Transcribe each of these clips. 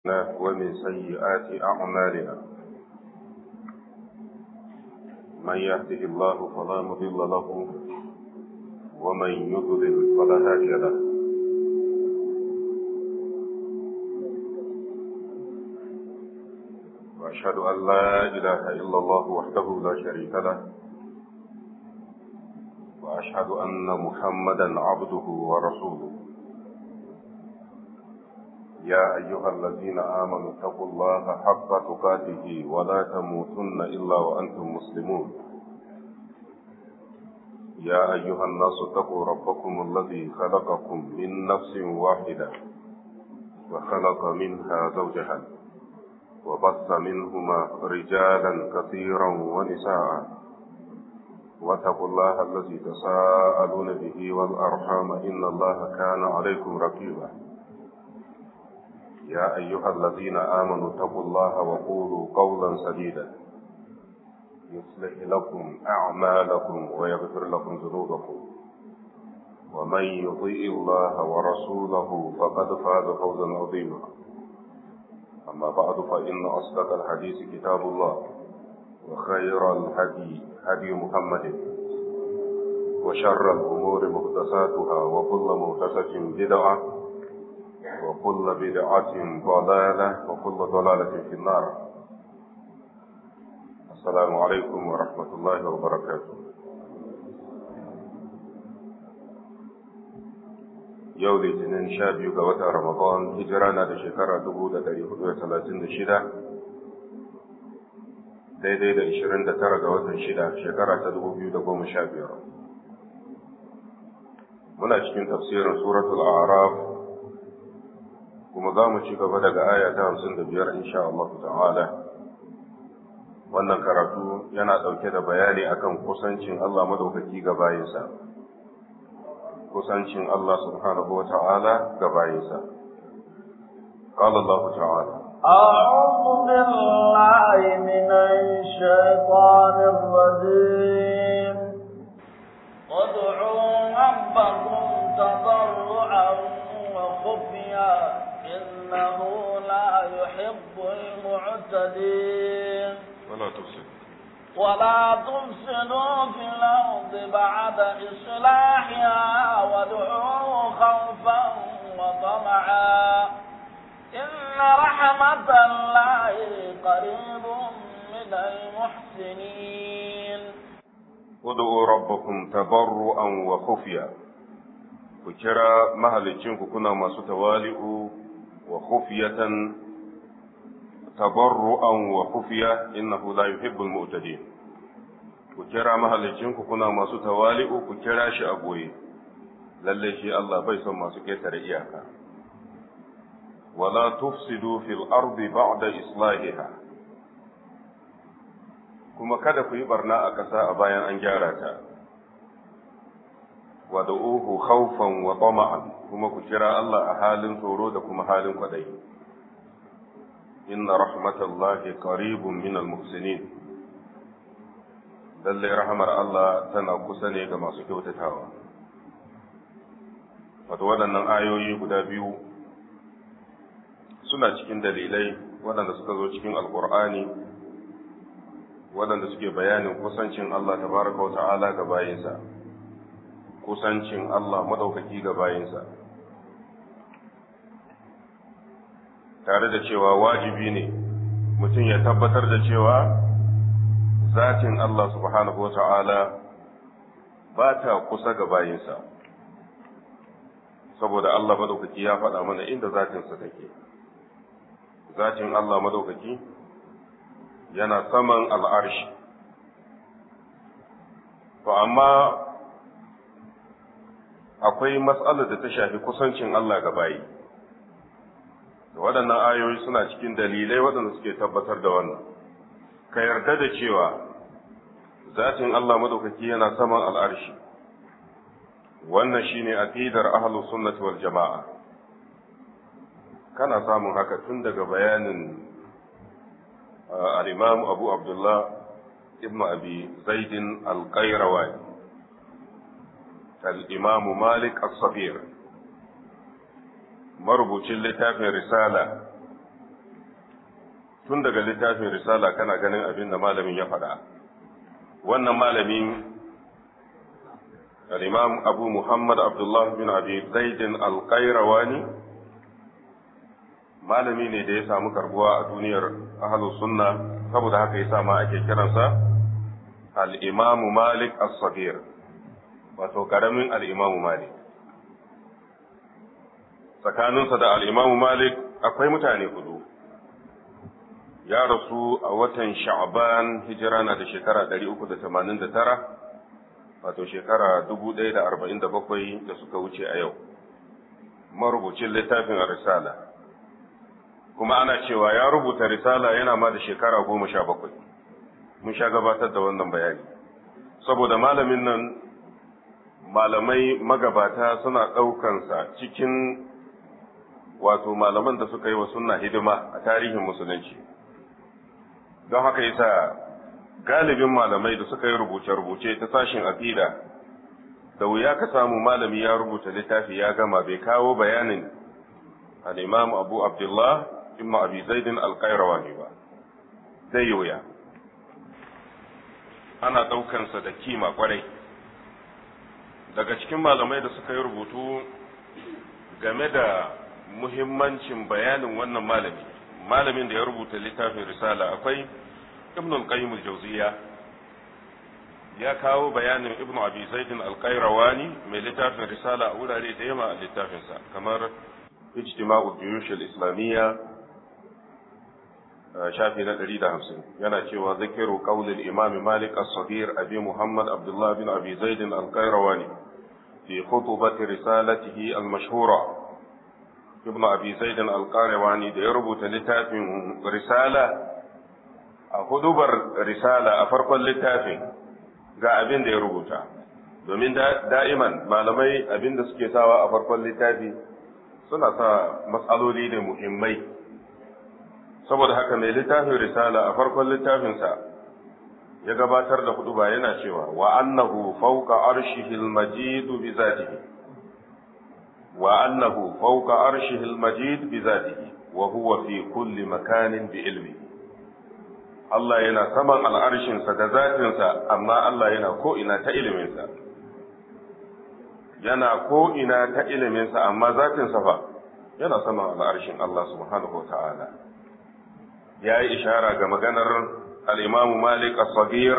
ومن سيئات أعمالنا من يهده الله فلا مضل له ومن يضلل فلا هادي له وأشهد أن لا إله إلا الله وحده لا شريك له وأشهد أن محمدا عبده ورسوله يا أيها الذين آمنوا اتقوا الله حق تقاته ولا تموتن إلا وأنتم مسلمون يا أيها الناس اتقوا ربكم الذي خلقكم من نفس واحدة وخلق منها زوجها وبث منهما رجالا كثيرا ونساء واتقوا الله الذي تساءلون به والأرحام إن الله كان عليكم رقيبا يا أيها الذين آمنوا اتقوا الله وقولوا قولا سديدا يصلح لكم أعمالكم ويغفر لكم ذنوبكم ومن يطيع الله ورسوله فقد فاز فوزا عظيما أما بعد فإن أصدق الحديث كتاب الله وخير الهدي هدي محمد وشر الأمور محدثاتها وكل محدثة بدعة وكل بدعة ضلالة وكل ضلالة في النار السلام عليكم ورحمة الله وبركاته yau litinin sha biyu ga watan ramadan hijira na da shekara dubu da dari hudu da talatin da shida daidai da ishirin da tara ga watan shida shekara ta dubu biyu da goma sha biyar muna cikin tafsirin suratul araf kuma za mu ci gaba daga aya ta hamsin da biyar insha Allah ta'ala wannan karatu yana ɗauke da bayani akan kusancin Allah madaukaki ga bayinsa kusancin Allah subhanahu wa ta'ala ga bayinsa قال الله تعالى أعوذ بالله من الشيطان الرجيم ادعوا ربكم تضرعا وخفيا إنه لا يحب المعتدين ولا تفسد ولا تفسدوا في الأرض بعد إصلاحها وادعوه خوفا وطمعا إن رحمة الله قريب من المحسنين ادعوا ربكم تضرعا وخفيا ku kira mahalicinku kuna masu tawali'u wa khufiyatan tabarru'an wa khufiya innahu la yuhibbul mu'tadin ku kira mahalicinku kuna masu tawali'u ku kira shi a goye lalle shi Allah bai son masu ketare iyaka wala tufsidu fil ardi ba'da islahiha kuma kada ku yi barna a ƙasa a bayan an gyara ta wad'uhu khawfan wa tama'an kuma ku kira Allah a halin tsoro da kuma halin kwadayi inna rahmatallahi qaribun minal muhsinin lalle rahmar Allah tana kusa ne ga masu kyautatawa wato waɗannan ayoyi guda biyu suna cikin dalilai waɗanda suka zo cikin alkur'ani waɗanda suke bayanin kusancin Allah tabaraka wa ta'ala ga bayinsa kusancin Allah madaukaki ga bayinsa tare da cewa wajibi ne mutum ya tabbatar da cewa zatin Allah subhanahu wa ta'ala ba ta kusa ga bayinsa saboda Allah madaukaki ya faɗa mana inda zatinsa take zatin Allah madaukaki yana saman al'arshi to amma akwai matsalar da ta shafi kusancin Allah ga bayi. Da waɗannan ayoyi suna cikin dalilai waɗanda suke tabbatar da wannan. Ka yarda da cewa zatin Allah madaukaki yana saman al'arshi. Wannan shi ne aƙidar ahalu sunnati wal jama'a. Kana samun haka tun daga bayanin al'imam Abu Abdullah ibn Abi Zaidin al-Qayrawani. الإمام مالك الصغير marubucin littafin risala tun daga littafin risala kana ganin abin da malamin ya faɗa wannan malamin al-imam abu muhammad abdullah bin abi zaidin al-qayrawani malami ne da ya samu karbuwa a duniyar ahlus sunna saboda haka yasa ma ake kiransa al-imam malik as-saghir wato karamin al-imam malik tsakaninsa da al-imam malik akwai mutane hudu ya rasu a watan sha'ban hijira na da shekara 389 wato shekara 1047 da suka wuce a yau marubucin littafin risala kuma ana cewa ya rubuta risala yana ma da shekara goma sha bakwai mun sha gabatar da wannan bayani saboda malamin nan malamai magabata suna ɗaukansa cikin wato malaman da suka yi wa sunna hidima a tarihin musulunci don haka yasa galibin malamai da suka yi rubuce-rubuce ta sashin aqida da wuya ka samu malami ya rubuta littafi ya gama bai kawo bayanin al-imam abu abdullah ibn abi zaidin al-qayrawani ba zai yi wuya ana ɗaukansa da kima kwarai daga cikin malamai da suka yi rubutu game da muhimmancin bayanin wannan malami malamin da ya rubuta littafin risala akwai ibn al-qayyim al-jawziya ya kawo bayanin ibn abi zaidin al-qayrawani mai littafin risala a wurare da yawa a littafinsa kamar ijtima'u juyush al-islamiyya shafi na 150 yana cewa zikiru qaulil imam malik as-saghir abi muhammad abdullah bin abi zaidin al-qayrawani fi khutubati risalatihi al-mashhura ibn abi zaidin al-qayrawani da ya rubuta littafin risala a hudubar risala a farkon littafin ga abin da ya rubuta domin da'iman malamai abin da suke sawa a farkon littafi suna sa matsaloli da muhimmai saboda haka mai littafin risala a farkon littafinsa ya gabatar da huduba yana cewa wa annahu fawqa arshihi al-majid bi zatihi wa annahu fawqa arshihi al-majid bi zatihi wa huwa fi kulli makanin bi ilmihi Allah yana saman al'arshinsa da zatinsa, amma Allah yana ko'ina ta iliminsa. Yana ko'ina ta iliminsa, amma zatinsa fa yana saman al'arshin Allah subhanahu wa ta'ala. Ya yi ishara ga maganar al'imamu Malik as-Sagir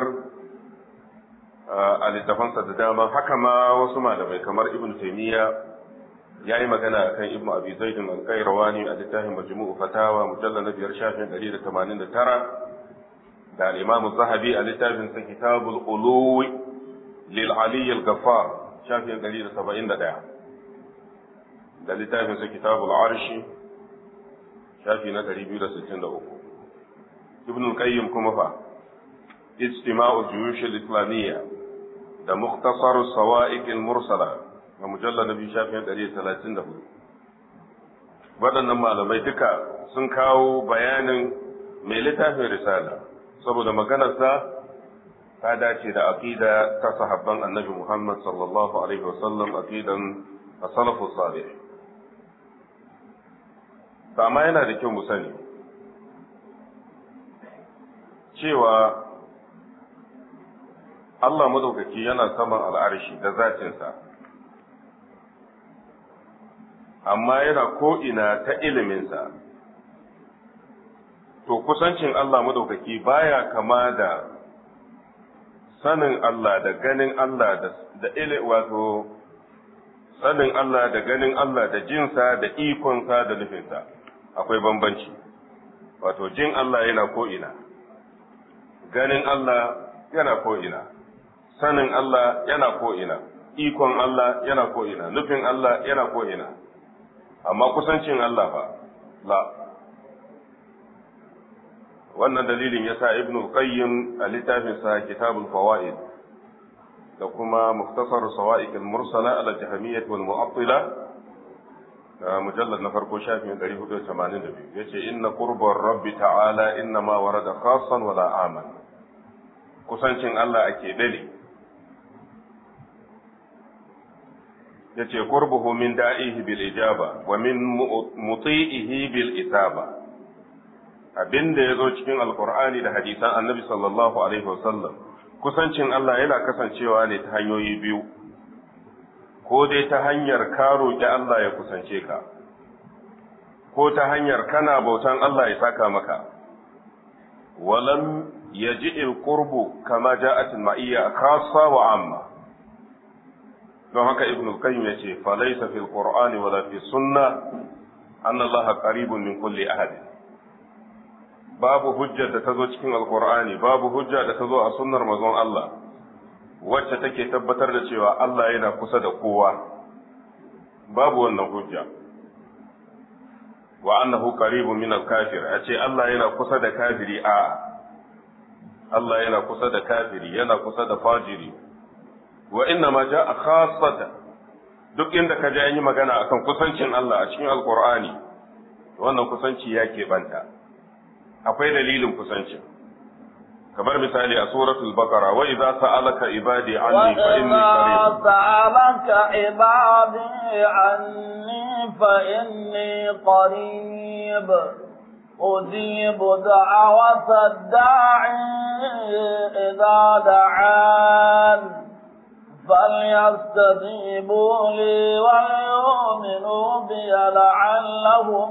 a littafansa da dama, haka ma wasu malamai kamar Ibn Taymiyyah ya yi magana kan Ibn Abi Zaidin al-Qayrawani a littafin Majmu'u Fatawa mujalla na biyar shafin 189 da al'imamu zahabi a littafinsa kitabul uluwi lil aliyyil gaffar shafin 171 da littafinsa kitabul arshi shafi na 263 ibn qayyim kuma fa ijtima'u juyush al-islamiyya da mukhtasar sawa'iq al-mursala ga mujallad nabi shafin 134 waɗannan malamai duka sun kawo bayanin mai littafin risala saboda maganarsa ta dace da aqida ta sahabban annabi Muhammad sallallahu alaihi wasallam aqidan as-salafu salih amma yana da kyau mu sani cewa Allah madaukaki yana saman al'arshi da zatinsa amma yana ko'ina ta iliminsa to kusancin Allah madaukaki baya kama da sanin Allah da ganin Allah da ile wato sanin Allah da ganin Allah da jinsa da ikonsa da nufinsa akwai bambanci wato jin Allah yana ko'ina ganin Allah yana ko'ina sanin Allah yana ko'ina ikon Allah yana ko'ina nufin Allah yana ko'ina amma kusancin Allah ba la wannan dalilin ya sa ibn qayyim a littafinsa kitabul fawaid da kuma muktasar sawa'iq al-mursala ala jahmiyyah wal mu'attila mujallad na farko shafin 482 yace inna qurbar rabbi ta'ala inna ma warada khassan wala aman kusancin Allah ake dali yace qurbuhu min da'ihi bil ijaba wa min muti'ihi bil isaba abin da ya zo cikin alkur'ani da hadisan annabi sallallahu alaihi wasallam kusancin Allah yana kasancewa ne ta hanyoyi biyu ko dai ta hanyar ka roƙi Allah ya kusance ka ko ta hanyar kana bautan Allah ya saka maka walam yaji qurbu kama ja'at al-ma'iyya khassa wa amma don haka ibn al-qayyim yace fa laysa fil qur'ani wala fi sunnah anna Allah qaribun min kulli ahad babu hujjar da ta zo cikin alkur'ani babu hujja da ta zo a sunnar mazon Allah wacce take tabbatar da cewa Allah yana kusa da kowa babu wannan hujja wa annahu qaribun min al-kafir a ce Allah yana kusa da kafiri a Allah yana kusa da kafiri yana kusa da fajiri wa inna ma ja'a khassatan duk inda ka ji an yi magana akan kusancin Allah a cikin alkur'ani wannan kusanci ya keɓanta akwai dalilin kusancin kamar misali a suratul baqara wa idza sa'alaka ibadi anni fa inni qarib sa'alaka ibadi anni fa inni qarib أجيب دعوة الداعي إذا دعان فليستجيبوا لي وليؤمنوا بي لعلهم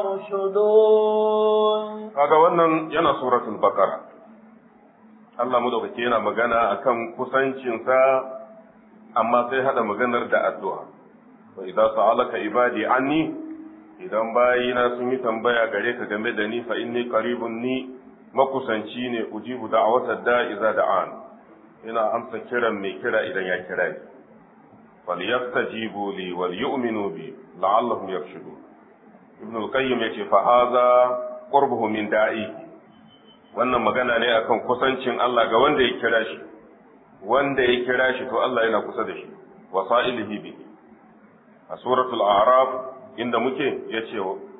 يرشدون kaga wannan yana suratul baqara Allah madaukake yana magana akan kusancinsa amma sai hada maganar da addu'a wa idza sa'alaka ibadi anni idan bayina sun yi tambaya gare ka game da ni fa inni qaribun ni makusanci ne ujibu da'watad da'i idza da'an ina amsa kiran mai kira idan ya kira ni falyastajibu li wal yu'minu bi la'allahum yarshudun ibn al-qayyim yace fa hadha qurbuhu min da'i wannan magana ne akan kusancin Allah ga wanda ya kira shi wanda ya kira shi to Allah yana kusa da shi wasa'ilihi bi a suratul a'raf inda muke yace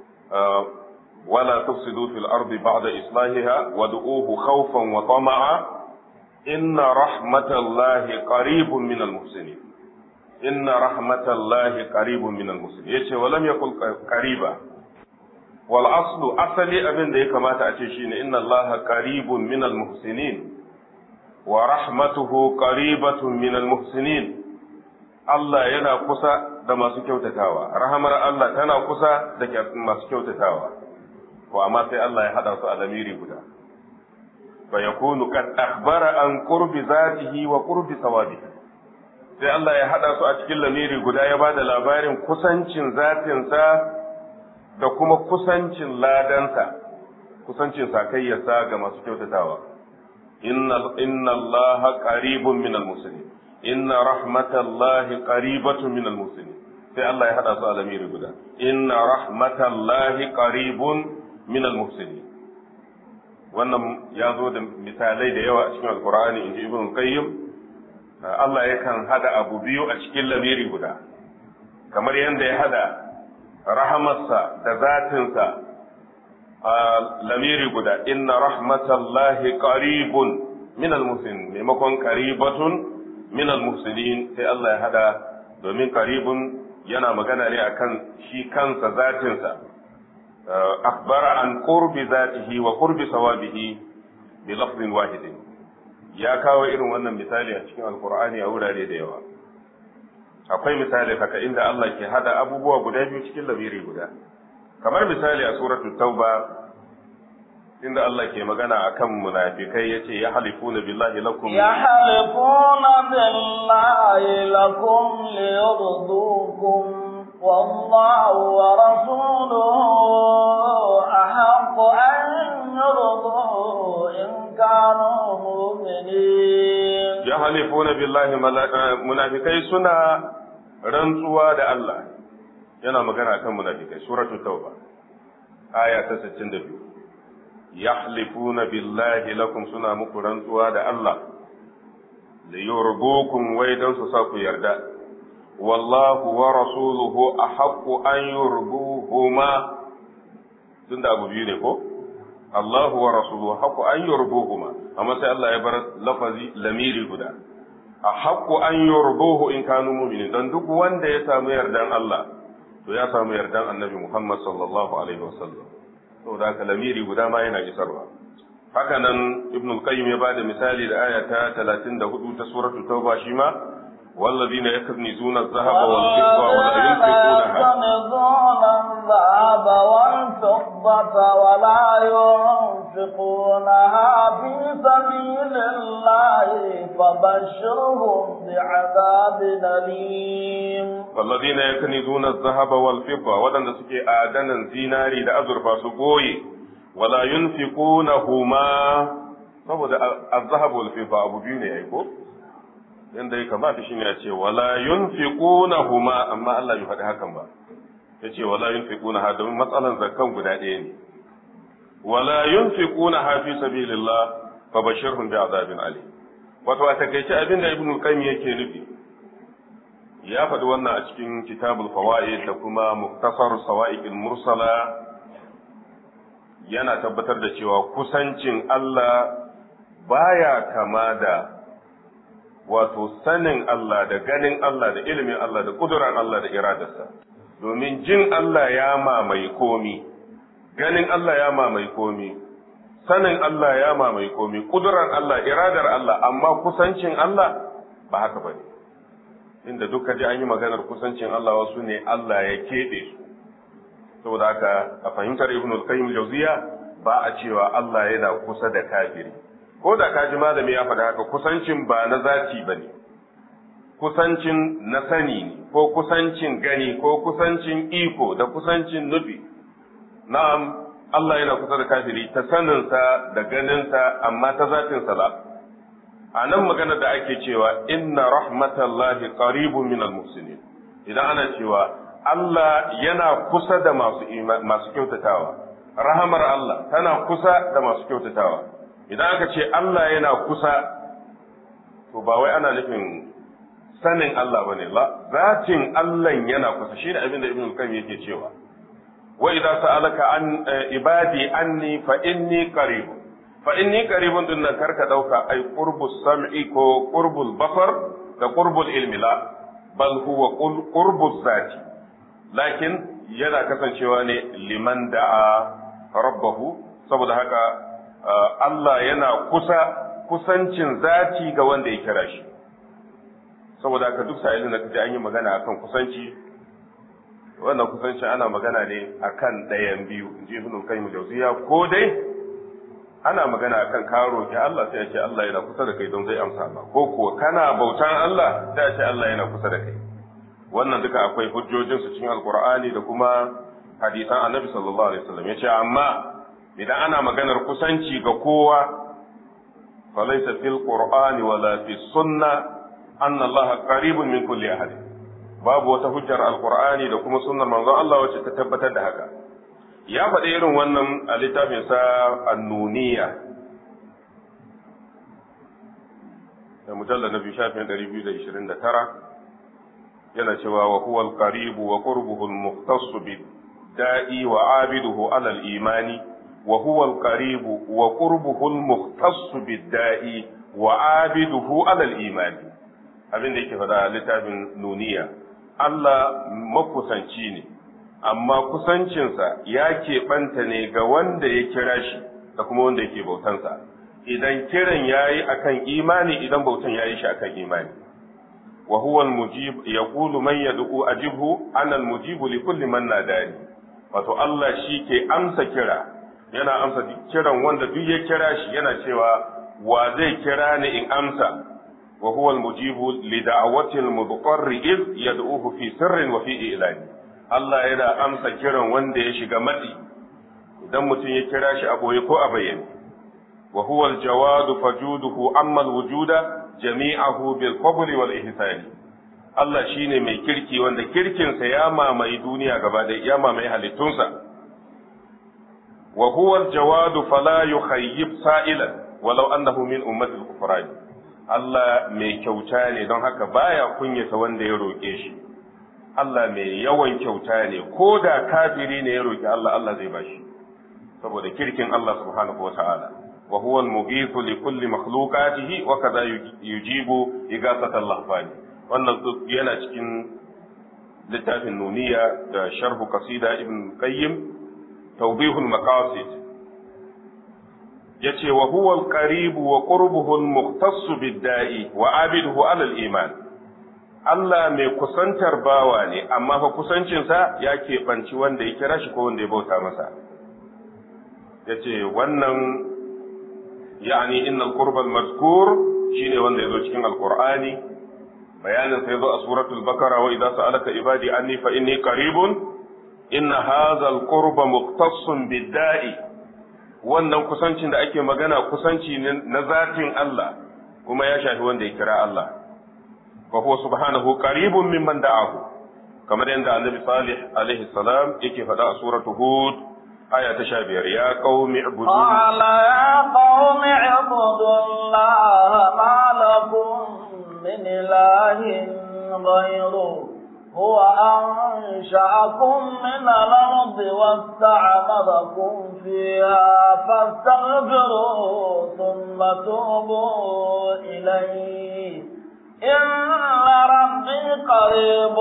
wala tufsidu fil ardi ba'da islahiha wad'uhu khawfan wa tama'a inna rahmatallahi qaribun minal muhsinin inna rahmatallahi qaribun minal muhsinin yace walam yakul qariba wal aslu asali abin da ya kamata a ce shine inna allaha qaribun minal muhsinin wa rahmatuhu qaribatun minal muhsinin Allah yana kusa da masu kyautatawa rahamar Allah tana kusa da masu kyautatawa ko amma sai Allah ya hada su a lamiri guda فيكون قد أخبر عن قرب ذاته وقرب ثوابه sai Allah ya haɗa su a cikin lamiri guda ya ba da labarin kusancin zatinsa da kuma kusancin ladansa kusancin sakayyarsa ga masu kyautatawa inna Allah qaribun min al-muslimin inna rahmatallahi qaribatun min al-muslimin sai Allah ya haɗa su a lamiri guda inna rahmatallahi qaribun min al-muslimin wannan ya zo da misalai da yawa a cikin alkur'ani in ji ibn qayyim Allah yakan hada abu biyu a cikin lamiri guda kamar yadda ya hada rahamarsa da zatinsa a lamiri guda inna rahmatallahi qaribun min almuslimin maimakon qaribatun min almuslimin sai Allah ya hada domin qaribun yana magana ne akan shi kansa zatinsa أخبر عن قرب ذاته وقرب ثوابه بلفظ واحد ya kawo irin wannan misali a cikin alkur'ani a wurare da yawa akwai misali haka inda Allah ke hada abubuwa guda biyu cikin lamiri guda kamar misali a suratul tauba inda Allah ke magana akan munafikai yace ya halifuna billahi lakum ya halifuna billahi lakum liyurdukum والله ورسوله أحق أن يرضوا إن كانوا مؤمنين يحلفون بالله منافقي سنة rantsuwa da Allah yana magana kan munafikai suratul tauba aya ta 62 yahlifuna billahi lakum suna muku rantsuwa da Allah li yurdukum wai dan su sa ku yarda wallahu wa rasuluhu ahaqqu an yurduhuma tunda abu biyu ne ko Allahu wa rasuluhu haqqu an yurduhuma amma sai Allah ya bar lafazi lamiri guda ahaqqu an yurduhu in kanu mu'minin dan duk wanda ya samu yardan Allah to ya samu yardan Annabi Muhammad sallallahu alaihi wasallam saboda haka lamiri guda ma yana isarwa haka nan ibn al-qayyim ya bada misali da aya ta 34 ta suratul tauba shi ma والذين يكنزون الذهب والفضة ولا ينفقونها يكنزون الذهب والفضة ولا ينفقونها في سبيل الله فبشرهم بعذاب أليم والذين يكنزون الذهب والفضة ودن سكي آدنا زيناري دا أزرفا سقوي ولا ينفقونهما saboda azhab wal fifa abu biyu ne yayi ko inda ya kamata shine ya ce wala yunfiqunahuma amma Allah bai faɗi hakan ba yace wala yunfiqunaha domin matsalan zakkan guda ɗaya ne wala yunfiqunaha fi sabilillah fabashirhum bi'adabin alim wato a takaice abin da ibnu qayyim yake nufi ya faɗi wannan a cikin kitabul fawaid da kuma muktasar sawa'iqil mursala yana tabbatar da cewa kusancin Allah baya kama da wato sanin Allah da ganin Allah da ilimin Allah da kudurar Allah da iradarsa domin jin Allah ya mamaye komi ganin Allah ya mamaye komi sanin Allah ya mamaye komi kudurar Allah iradar Allah amma kusancin Allah ba haka bane inda duka ji an yi maganar kusancin Allah wasu ne Allah ya keɓe su saboda haka a fahimtar Ibn al-Qayyim Jawziya ba a cewa Allah yana kusa da kafiri ko da ka ji malami ya faɗa haka kusancin ba na zati ba ne kusancin na sani ne ko kusancin gani ko kusancin iko da kusancin nufi na'am Allah yana kusa da kafiri ta saninsa da ganinsa amma ta zatinsa ba a nan magana da ake cewa inna rahmatallahi qaribun minal muhsinin idan ana cewa Allah yana kusa da masu masu kyautatawa rahamar Allah tana kusa da masu kyautatawa idan aka ce Allah yana kusa to ba wai ana nufin sanin Allah bane la zatin Allah yana kusa shi da abin da Ibn Qayyim yake cewa wa idza sa'alaka an ibadi anni fa inni qarib fa inni qaribun din nan karka dauka ai qurbus sam'i ko qurbul basar da qurbul ilmi la bal huwa qurbuz zati lakin yana kasancewa ne liman da'a rabbahu saboda haka Allah yana kusa kusancin zati ga wanda ya kira shi saboda haka duk sa'ilin da kaje an yi magana akan kusanci wannan kusanci ana magana ne akan ɗayan biyu in ji ibnu qayyim jawziya ko dai ana magana akan ka roki Allah sai ya ce Allah yana kusa da kai don zai amsa ba ko kuwa kana bautan Allah sai ya ce Allah yana kusa da kai wannan duka akwai hujjojin su cikin alqur'ani da kuma hadisan annabi sallallahu alaihi wasallam yace amma idan ana maganar kusanci ga kowa falaysa fil qur'ani wala fi sunna anna Allah qaribun min kulli ahad babu wata hujjar alqur'ani da kuma sunnar manzon Allah wacce ta tabbatar da haka ya faɗi irin wannan a littafin sa annuniya da mujallar na biyu shafin 229 yana cewa wa huwa al-qarib wa qurbuhu al-mukhtass bi da'i wa abiduhu ala al-imani wa huwa al-qarib wa qurbuhu al-mukhtass bi da'i wa abiduhu ala al-imani abin da yake faɗa littafin nuniya Allah makusanci ne amma kusancinsa ya keɓanta ne ga wanda ya kira shi da kuma wanda yake bautansa idan kiran ya yi akan imani idan bautan ya yi shi akan imani wa huwa al-mujib yaqulu man yad'u ajibhu ana al-mujib li kulli man nadani wato Allah shi ke amsa kira yana amsa kiran wanda duk ya kira shi yana cewa wa zai kira ni in amsa wa huwa al-mujib li da'wati al-mudqarr id yad'uhu fi sirrin wa fi ilani Allah yana amsa kiran wanda ya shiga matsi idan mutum ya kira shi a boye ko a bayyane wa huwa al-jawad fajuduhu amma al-wujuda jami'ahu bil fadli wal ihsani Allah shine mai kirki wanda kirkinsa ya mamaye duniya gaba da ya mamaye halittunsa wa huwa al-jawad fala yukhayyib sa'ilan walau annahu min ummati al-kufran Allah mai kyauta ne don haka baya kunyata wanda ya roke shi Allah mai yawan kyauta ne ko da kafiri ne ya roki Allah Allah zai bashi saboda kirkin Allah subhanahu wata'ala wa huwa al-mughithu li kulli makhluqatihi wa kadha yujibu igasata al-lahfani wannan yana cikin littafin nuniya da sharhu qasida ibn qayyim tawbihul maqasid yace wa huwa al-qarib wa qurbuhu al-mukhtass bid-da'i wa abiduhu 'ala al-iman Allah mai kusantar bawa ne amma fa kusancinsa ya keɓanci wanda ya kira shi ko wanda ya bauta masa yace wannan yani innal qurbal mazkur shine wanda yazo cikin alqur'ani bayanin sai zo a suratul bakara wa idza sa'alaka ibadi anni fa inni qaribun inna hadha alqurba muqtassun bid-da'i wannan kusancin da ake magana kusanci ne na zatin Allah kuma ya shafi wanda ya kira Allah wa huwa subhanahu qaribun mimman da'ahu kamar yadda annabi salih alaihi salam yake faɗa a suratu hud aya ta sha biyar ya qaumi ibudu qala ya qaumi ibudu allaha ma lakum min ilahin ghayru هو أنشأكم من الأرض واستعمركم فيها فاستغفروا ثم توبوا إليه إن ربي قريب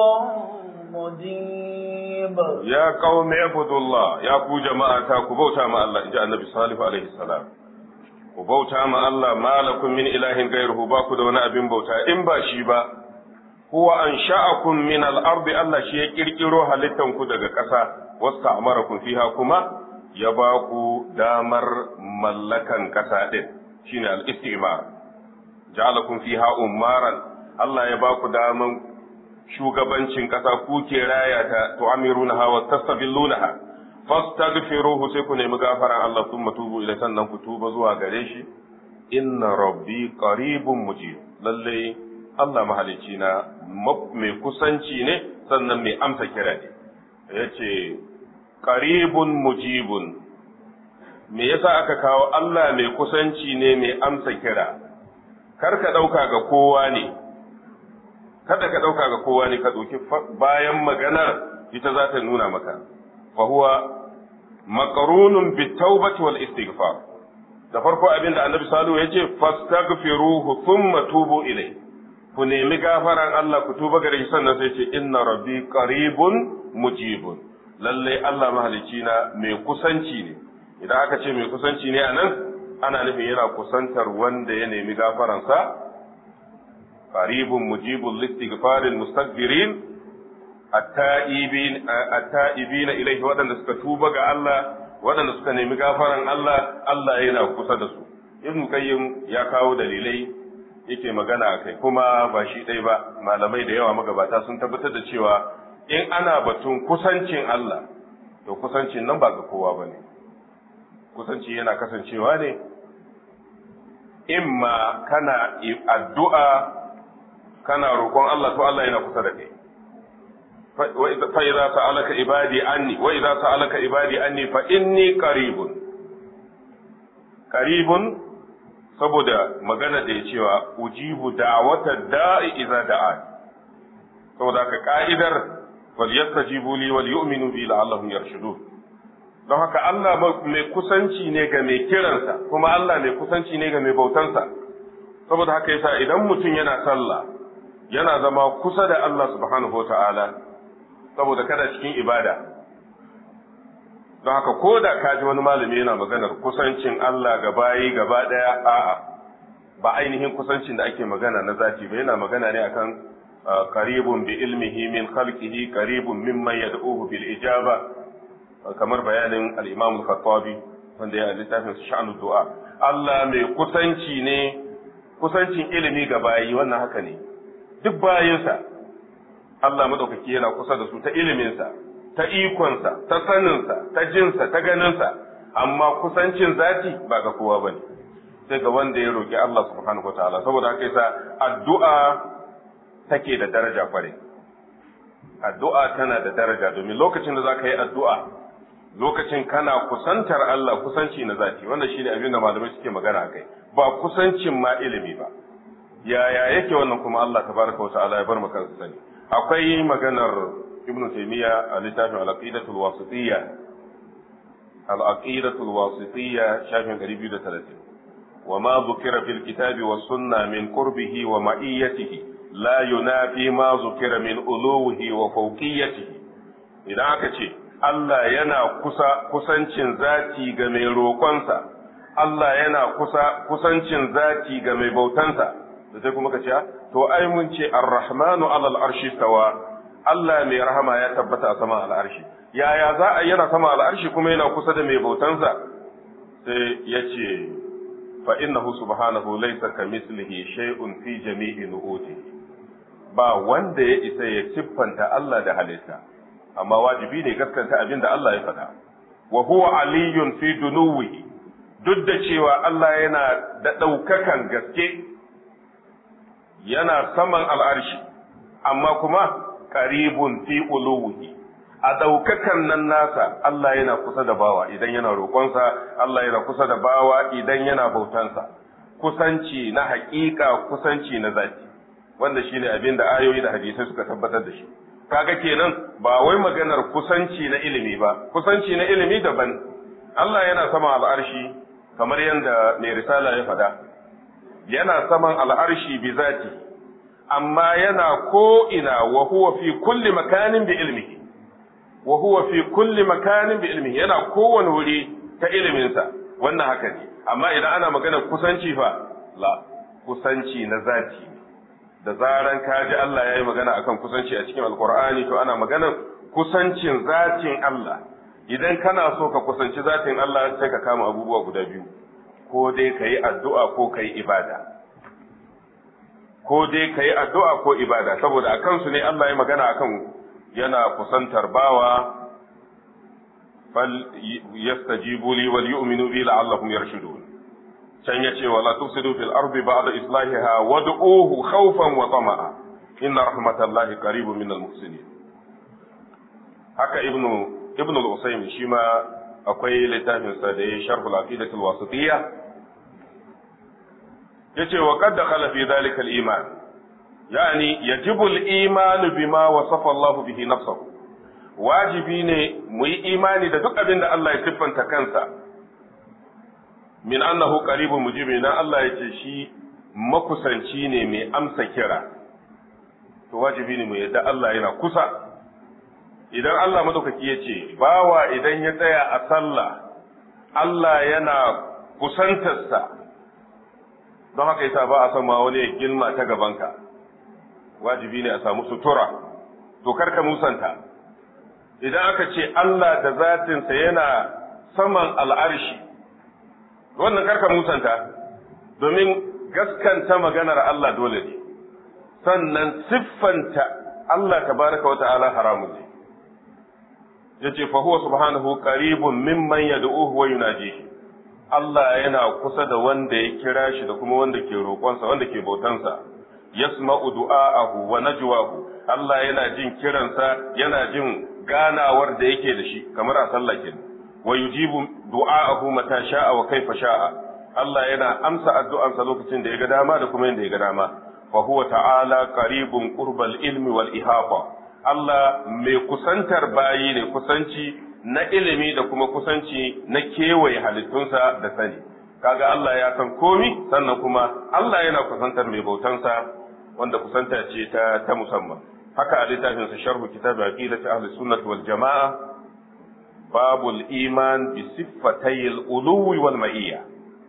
مجيب يا قوم اعبدوا الله يا كو جماعة كبوتا مع الله جاء النبي صالح عليه السلام كبوتا مع الله ما لكم من إله غيره باكو دون أبن بوتا إن باشي با هو أنشأكم من الأرض الله شيء كيركيرو halittan ku daga ƙasa wasta'marakum fiha kuma ya baku damar mallakan ƙasa din shine al-istimar ja'alakum fiha ummaran Allah ya baku daman shugabancin ƙasa ku ke raya ta tu'amirunaha wa tastabillunaha fastaghfiruhu sai ku nemi gafaran Allah thumma tubu ila sannan ku tuba zuwa gare shi inna rabbi qaribun mujib lalle Allah mahalicci na mai kusanci ne sannan mai amsa kira ne yace qaribun mujibun me yasa aka kawo Allah mai kusanci ne mai amsa kira kar ka ɗauka ga kowa ne, kada ka ɗauka ga kowa ne ka ɗauki bayan maganar ita za ta nuna maka, fahuwa makarunun bitawbati wal istighfar da farko abin da annabi salihu ya ce fastaghfiruhu thumma tubu ilai ku nemi gafaran Allah ku tuba gare shi sannan sai ce inna rabbi qaribun mujibun lalle Allah mahalicci na mai kusanci ne idan aka ce mai kusanci ne anan ana nufin yana kusantar wanda ya nemi gafaransa qaribun mujibul listighfaril mustaghfirin at-ta'ibin ilayhi waɗanda suka tuba ga Allah waɗanda suka nemi gafaran Allah Allah yana kusa da su ibn qayyim ya kawo dalilai yake magana a kai kuma ba shi ɗai ba malamai da yawa magabata sun tabbatar da cewa in ana batun kusancin Allah to kusancin nan ba ga kowa ba ne kusanci yana kasancewa ne imma kana addu'a kana roƙon Allah to Allah yana kusa da kai fa idza sa'alaka ibadi anni wa idza sa'alaka ibadi anni fa inni qaribun qaribun saboda magana da ya cewa ujibu da'wata da'i idza da'a saboda ka ka'idar wal yastajibu li wal yu'minu bi la'allahum yarshudun don haka Allah mai kusanci ne ga mai kiransa kuma Allah mai kusanci ne ga mai bautansa saboda haka yasa idan mutum yana sallah yana zama kusa da Allah subhanahu wa ta'ala saboda kada cikin ibada don haka ko da ka ji wani malami yana maganar kusancin Allah ga bayi gaba ɗaya a'a ba ainihin kusancin da ake magana na zati ba yana magana ne akan qaribun bi ilmihi min khalqihi qaribun mimman yad'uhu bil ijaba kamar bayanin al-Imam al-Khattabi wanda ya littafin sha'anud du'a Allah mai kusanci ne kusancin ilimi ga bayi wannan haka ne duk bayinsa Allah madaukaki yana kusa da su ta iliminsa ta ikonsa, ta saninsa, ta jinsa, ta ganinsa, amma kusancin zati ba ga kowa ba ne, sai ga wanda ya roƙi Allah subhanahu wa ta'ala, saboda haka yasa addu'a take da daraja kware. Addu'a tana da daraja domin lokacin da za ka yi addu'a, lokacin kana kusantar Allah kusanci na zati, wannan shi ne abin da malamai suke magana a kai, ba kusancin ma ilimi ba. Yaya yake wannan kuma Allah tabaraka wa ta'ala ya bar mu kansa sani. Akwai maganar ابن تيمية لتافع العقيدة الواسطية العقيدة الواسطية شافع قريب يدة ثلاثين وما ذكر في الكتاب والسنة من قربه ومعيته لا ينافي ما ذكر من ألوه وفوقيته إذا أكتشي Allah yana kusa kusancin zati ga mai roƙonsa Allah yana kusa kusancin zati ga mai bautansa da sai kuma ka ce to ai mun ce ar-rahmanu alal arshi stawa Allah mai rahama ya tabbata a sama al'arshi yaya za a yana sama al'arshi kuma yana kusa da mai bautansa sai ya ce fa innahu subhanahu laysa kamislihi shay'un fi jami'i nu'uti ba wanda ya isa ya siffanta Allah da halitta amma wajibi ne gaskanta abin da Allah ya faɗa wa huwa aliyun fi dunuwihi duk da cewa Allah yana da ɗaukakan gaske yana saman al'arshi amma kuma qaribun fi uluwihi a ɗaukakan nan nasa Allah yana kusa da bawa idan yana roƙonsa Allah yana kusa da bawa idan yana bautansa kusanci na haƙiƙa kusanci na zati wanda shine abin da ayoyi da hadisai suka tabbatar da shi kaga kenan ba wai maganar kusanci na ilimi ba kusanci na ilimi daban Allah yana sama al'arshi kamar yadda mai risala ya faɗa yana saman al'arshi bi zati amma yana ko ina wa huwa fi kulli makanin bi ilmihi wa huwa fi kulli makanin bi ilmihi yana kowane wuri ta iliminsa wannan haka ne amma idan ana magana kusanci fa la kusanci na zati da zaran ka ji Allah ya yi magana akan kusanci a cikin alkur'ani to ana maganar kusancin zatin Allah idan kana so ka kusanci zatin Allah sai ka kama abubuwa guda biyu ko dai ka yi addu'a ko ka yi ibada ko dai ka yi addu'a ko ibada saboda a kansu ne Allah ya magana akan yana kusantar bawa fal yastajibu li wal yu'minu bi la'allahum yarshudun can yace wala tufsidu fil ardi ba'da islahiha wad'uhu khawfan wa tama'a inna rahmatallahi qaribun minal muhsinin haka ibnu ibnu al-usaymi shi ma akwai littafin sa da ya sharh al-aqidah al-wasitiyya yace wa qad dakhala fi dhalika al-iman yani yajibu al-iman bima wasafa Allah bihi nafsuhu wajibi ne mu yi imani da duk abin da Allah ya siffanta kansa min annahu qaribun mujibi na Allah yace shi makusanci ne mai amsa kira to wajibi ne mu yadda Allah yana kusa idan Allah madaukaki yace bawa idan ya tsaya a sallah Allah yana kusantarsa don haka yasa ba a san ma wani ya gilma ta gabanka wajibi ne a samu sutura to karka musanta idan aka ce Allah da zatinsa yana saman al'arshi wannan karka musanta domin gaskanta maganar Allah dole ne sannan siffanta Allah tabaraka wa ta'ala haramun ne yace fa huwa subhanahu qaribun mimman yad'uhu wa yunajihi Allah yana kusa da wanda ya kira shi da kuma wanda ke roƙonsa wanda ke bautansa yasma'u du'a'ahu wa najwahu Allah yana jin kiransa yana jin ganawar da yake da shi kamar a sallah kenan wa yujibu du'a'ahu mata sha'a wa kaifa sha'a Allah yana amsa addu'ansa lokacin da ya ga dama da kuma yadda ya ga dama fa huwa ta'ala qaribun qurbal ilmi wal ihata Allah mai kusantar bayi ne kusanci na ilimi da kuma kusanci na kewaye halittunsa da sani kaga Allah ya san komi sannan kuma Allah yana kusantar mai bautansa wanda kusanta ce ta ta musamman haka a littafin sa sharhu kitab aqidati ahli sunnah wal jamaa babul iman bi siffatay al uluwi wal ma'iyya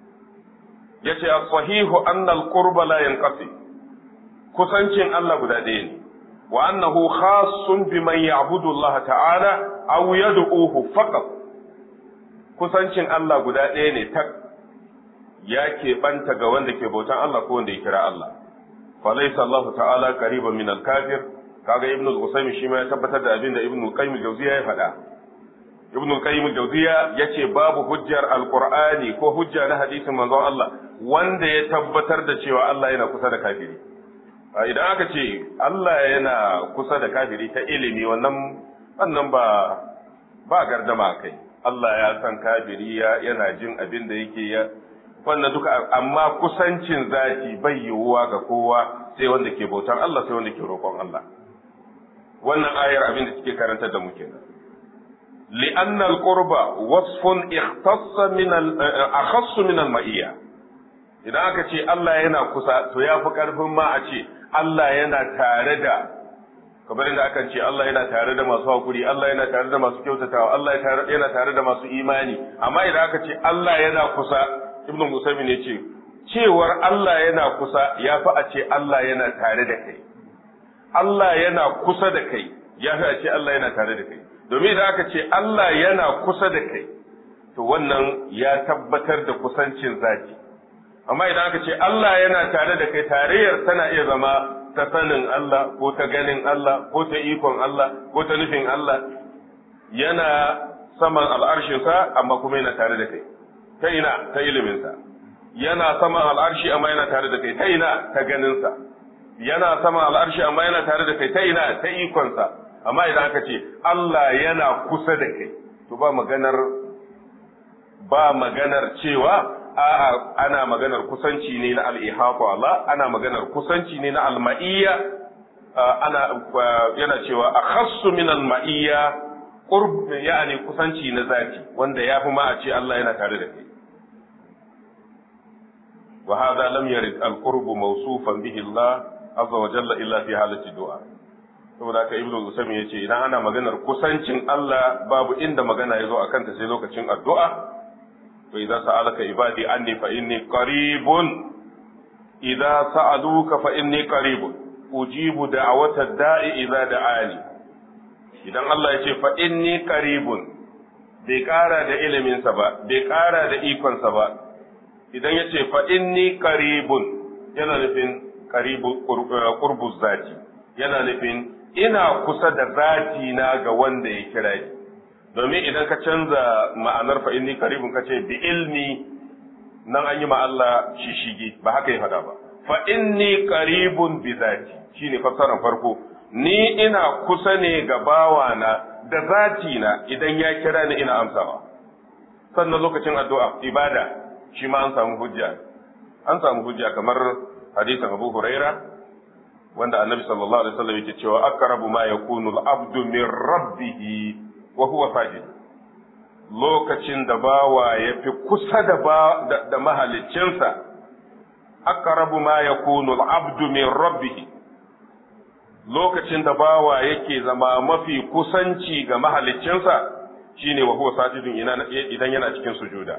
yace as-sahihu anna al-qurba la yanqasi kusancin Allah guda ɗaya ne wa annahu khassun biman ya'budu Allah ta'ala aw yad'uhu faqat kusancin Allah guda ɗaya ne tak ya keɓanta ga wanda ke bautan Allah ko wanda ya kira Allah falaysa Allah ta'ala qariban min al-kafir kaga ibnu al-usaymi shi ma ya tabbatar da abin da ibnu qayyim al-jawziya ya faɗa ibnu qayyim al-jawziya yace babu hujjar al-qur'ani ko hujja na hadisin manzon Allah wanda ya tabbatar da cewa Allah yana kusa da kafiri idan aka ce Allah yana kusa da kafiri ta ilimi wannan wannan ba ba gardama kai Allah ya san kafiri yana jin abin da yake ya wannan duka amma kusancin zati bai yiwuwa ga kowa sai wanda ke bautar Allah sai wanda ke roƙon Allah wannan ayar abin da suke karantar da mu kenan لأن القرب وصف اختص من أخص من المئية idan aka ce Allah yana kusa to ya fi ƙarfin ma a ce Allah yana tare da kamar inda akan ce Allah yana tare da masu hakuri Allah yana tare da masu kyautatawa Allah yana tare da masu imani amma idan aka ce Allah yana kusa ibnu musaimin ya ce cewar Allah yana kusa ya fi a ce Allah yana tare da kai Allah yana kusa da kai ya fi a ce Allah yana tare da kai domin idan aka ce Allah yana kusa da kai to wannan ya tabbatar da kusancin zaki amma idan aka ce Allah yana tare da kai tarayyar tana iya zama ta sanin Allah ko ta ganin Allah ko ta ikon Allah ko ta nufin Allah yana saman al'arshinsa amma kuma yana tare da kai ta ina ta iliminsa yana saman al'arshi amma yana tare da kai ta ina ta ganinsa yana saman al'arshi amma yana tare da kai ta ina ta ikonsa amma idan aka ce Allah yana kusa da kai to ba maganar ba maganar cewa a'a ana maganar kusanci ne na al-ihata Allah ana maganar kusanci ne na al-ma'iyya ana yana cewa akhassu min al-ma'iyya qurb yani kusanci na zati wanda yafi ma a ce Allah yana tare da kai wa hadha lam yarid al-qurb mawsufan bihi Allah azza wa jalla illa fi halati du'a saboda haka ibnu usaymin yace idan ana maganar kusancin Allah babu inda magana yazo akan ta sai lokacin addu'a wa idza sa'alaka ibadi anni fa inni qaribun idza sa'aluka fa inni qaribun ujibu da'wata da'i idza da'ani idan Allah yace fa inni qaribun bai kara da iliminsa ba bai kara da ikonsa ba idan yace fa inni qaribun yana nufin qaribu qurbu zati yana nufin ina kusa da zati na ga wanda ya kira ni domin idan ka canza ma'anar fa inni qaribun ka ce bi ilmi nan an yi ma Allah shishigi ba haka ya faɗa ba fa inni qaribun bi zati shine fassarar farko ni ina kusa ne ga bawana da zati na idan ya kira ni ina amsawa sannan lokacin addu'a ibada shi ma an samu hujja an samu hujja kamar hadisin Abu Huraira wanda Annabi sallallahu alaihi wasallam yake cewa aqrabu ma yakunu al-abdu min rabbih wa huwa sajid lokacin da bawa ya fi kusa da ba da mahaliccinsa aqrabu ma yakunu al-abdu min rabbih lokacin da bawa yake zama mafi kusanci ga mahaliccinsa shine wa huwa sajidun idan yana cikin sujuda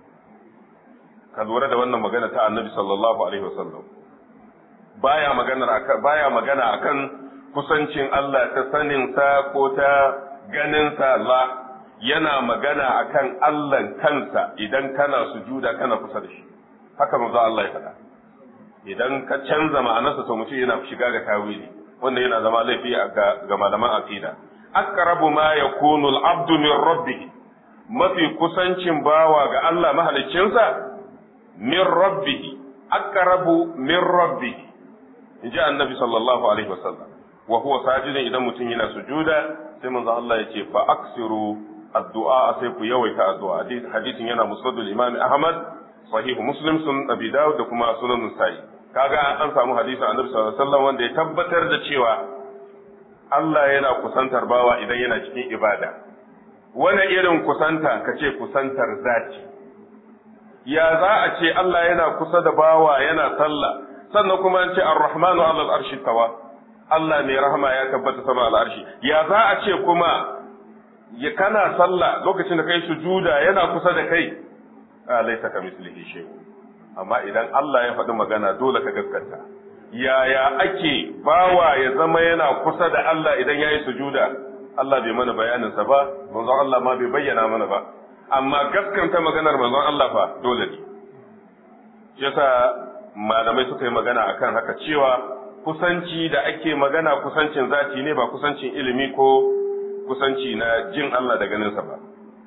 ka lura da wannan magana ta annabi sallallahu alaihi wasallam baya magana akan baya magana akan kusancin Allah ta sanin sa ko ta ganin sa la yana magana akan Allah kansa idan kana sujuda kana kusa da shi haka manzo Allah ya faɗa idan ka canza ma'anarsa to mutum yana shiga ga tawili wanda yana zama laifi ga malaman aqida aqrabu ma yakunu al-abdu min rabbih mafi kusancin bawa ga Allah mahaliccinsa min rabbih aqrabu min rabbih inji annabi sallallahu alaihi wasallam wa huwa sajidun idan mutum yana sujuda sai manzo Allah ya ce fa aksiru addu'a sai ku yawaita addu'a hadisin yana musnadul imam ahmad sahih muslim sun abi dawud da kuma sunan nasa'i kaga an samu hadisin annabi sallallahu alaihi wasallam wanda ya tabbatar da cewa Allah yana kusantar bawa idan yana cikin ibada wani irin kusanta ka ce kusantar zati ya za a ce Allah yana kusa da bawa yana sallah sannan kuma an ce ar-rahmanu ala al-arshi tawa Allah mai rahama ya tabbata sama al-arshi ya za a ce kuma ya kana sallah lokacin da kai sujuda yana kusa da kai laysa kamislihi shay'un amma idan Allah ya faɗi magana dole ka gaskata yaya ake bawa ya zama yana kusa da Allah idan ya yi sujuda Allah bai mana bayaninsa ba manzon Allah ma bai bayyana mana ba amma gaskanta maganar manzon Allah fa dole ne yasa malamai suka yi magana akan haka cewa kusanci da ake magana kusancin zati ne ba kusancin ilimi ko kusanci na jin Allah da ganinsa ba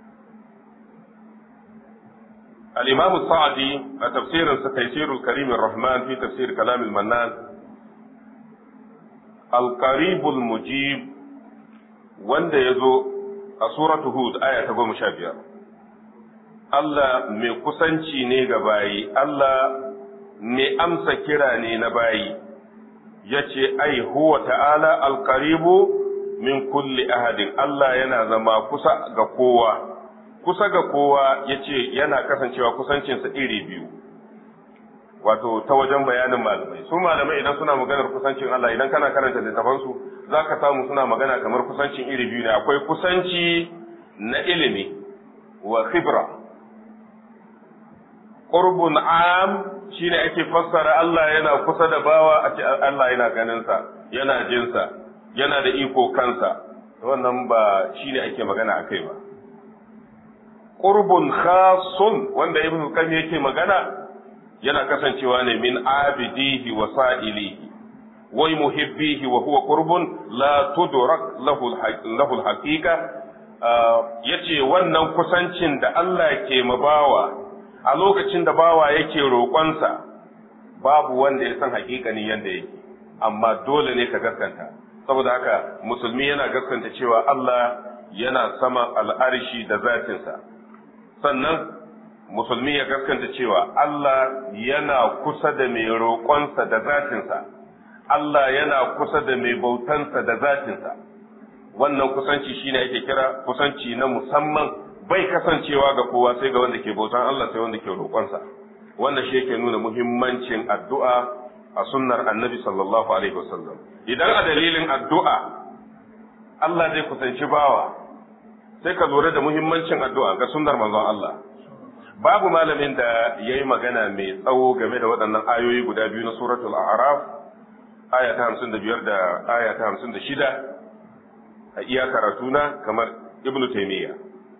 الإمام الصعدي تفسير تيسير الكريم الرحمن في تفسير كلام المنان القريب المجيب wanda ya zo a suratu Hud aya ta goma sha biyar. Allah mai kusanci ne ga bayi, Allah mai amsa kira ne na bayi, ya ce, Ai, huwa ta'ala alkaribu min kulli ahadin, Allah yana zama kusa ga kowa. kusa ga kowa ya ce yana kasancewa kusancinsa iri biyu wato ta wajen bayanin malamai su malamai idan suna maganar kusancin Allah idan kana karanta littafansu zaka samu suna magana kamar kusancin iri biyu ne akwai kusanci na ilimi wa khibra qurbun am shine ake fassara Allah yana kusa da bawa a ce Allah yana ganin sa yana jin sa yana da iko kansa wannan ba shine ake magana akai ba qurbun khasun wanda ibn qayyim yake magana yana kasancewa ne min abidihi wa sa'ilihi wa muhibbihi wa huwa qurbun la tudrak lahu lahu al-haqiqa yace wannan kusancin da Allah ke mabawa a lokacin da bawa yake roƙonsa babu wanda ya san haƙiƙani yanda yake amma dole ne ka gaskanta saboda haka musulmi yana gaskanta cewa Allah yana sama al'arshi da zatinsa sannan musulmi ya gaskanta cewa Allah yana kusa da mai roƙonsa da zatinsa, Allah yana kusa da mai bautansa da zatinsa. Wannan kusanci shi ne ake kira kusanci na musamman bai kasancewa ga kowa sai ga wanda ke bautan Allah sai wanda ke roƙonsa. Wannan shi yake nuna muhimmancin addu'a a sunnar annabi sallallahu alaihi wasallam. Idan a dalilin addu'a Allah zai kusanci bawa, sai ka lura da muhimmancin addu'a ga sunnar manzon Allah. babu malamin da ya yi magana mai tsawo game da waɗannan ayoyi guda biyu na suratul araf aya ta hamsin da biyar da aya ta hamsin da shida a iya karatuna kamar ibnu taimiyya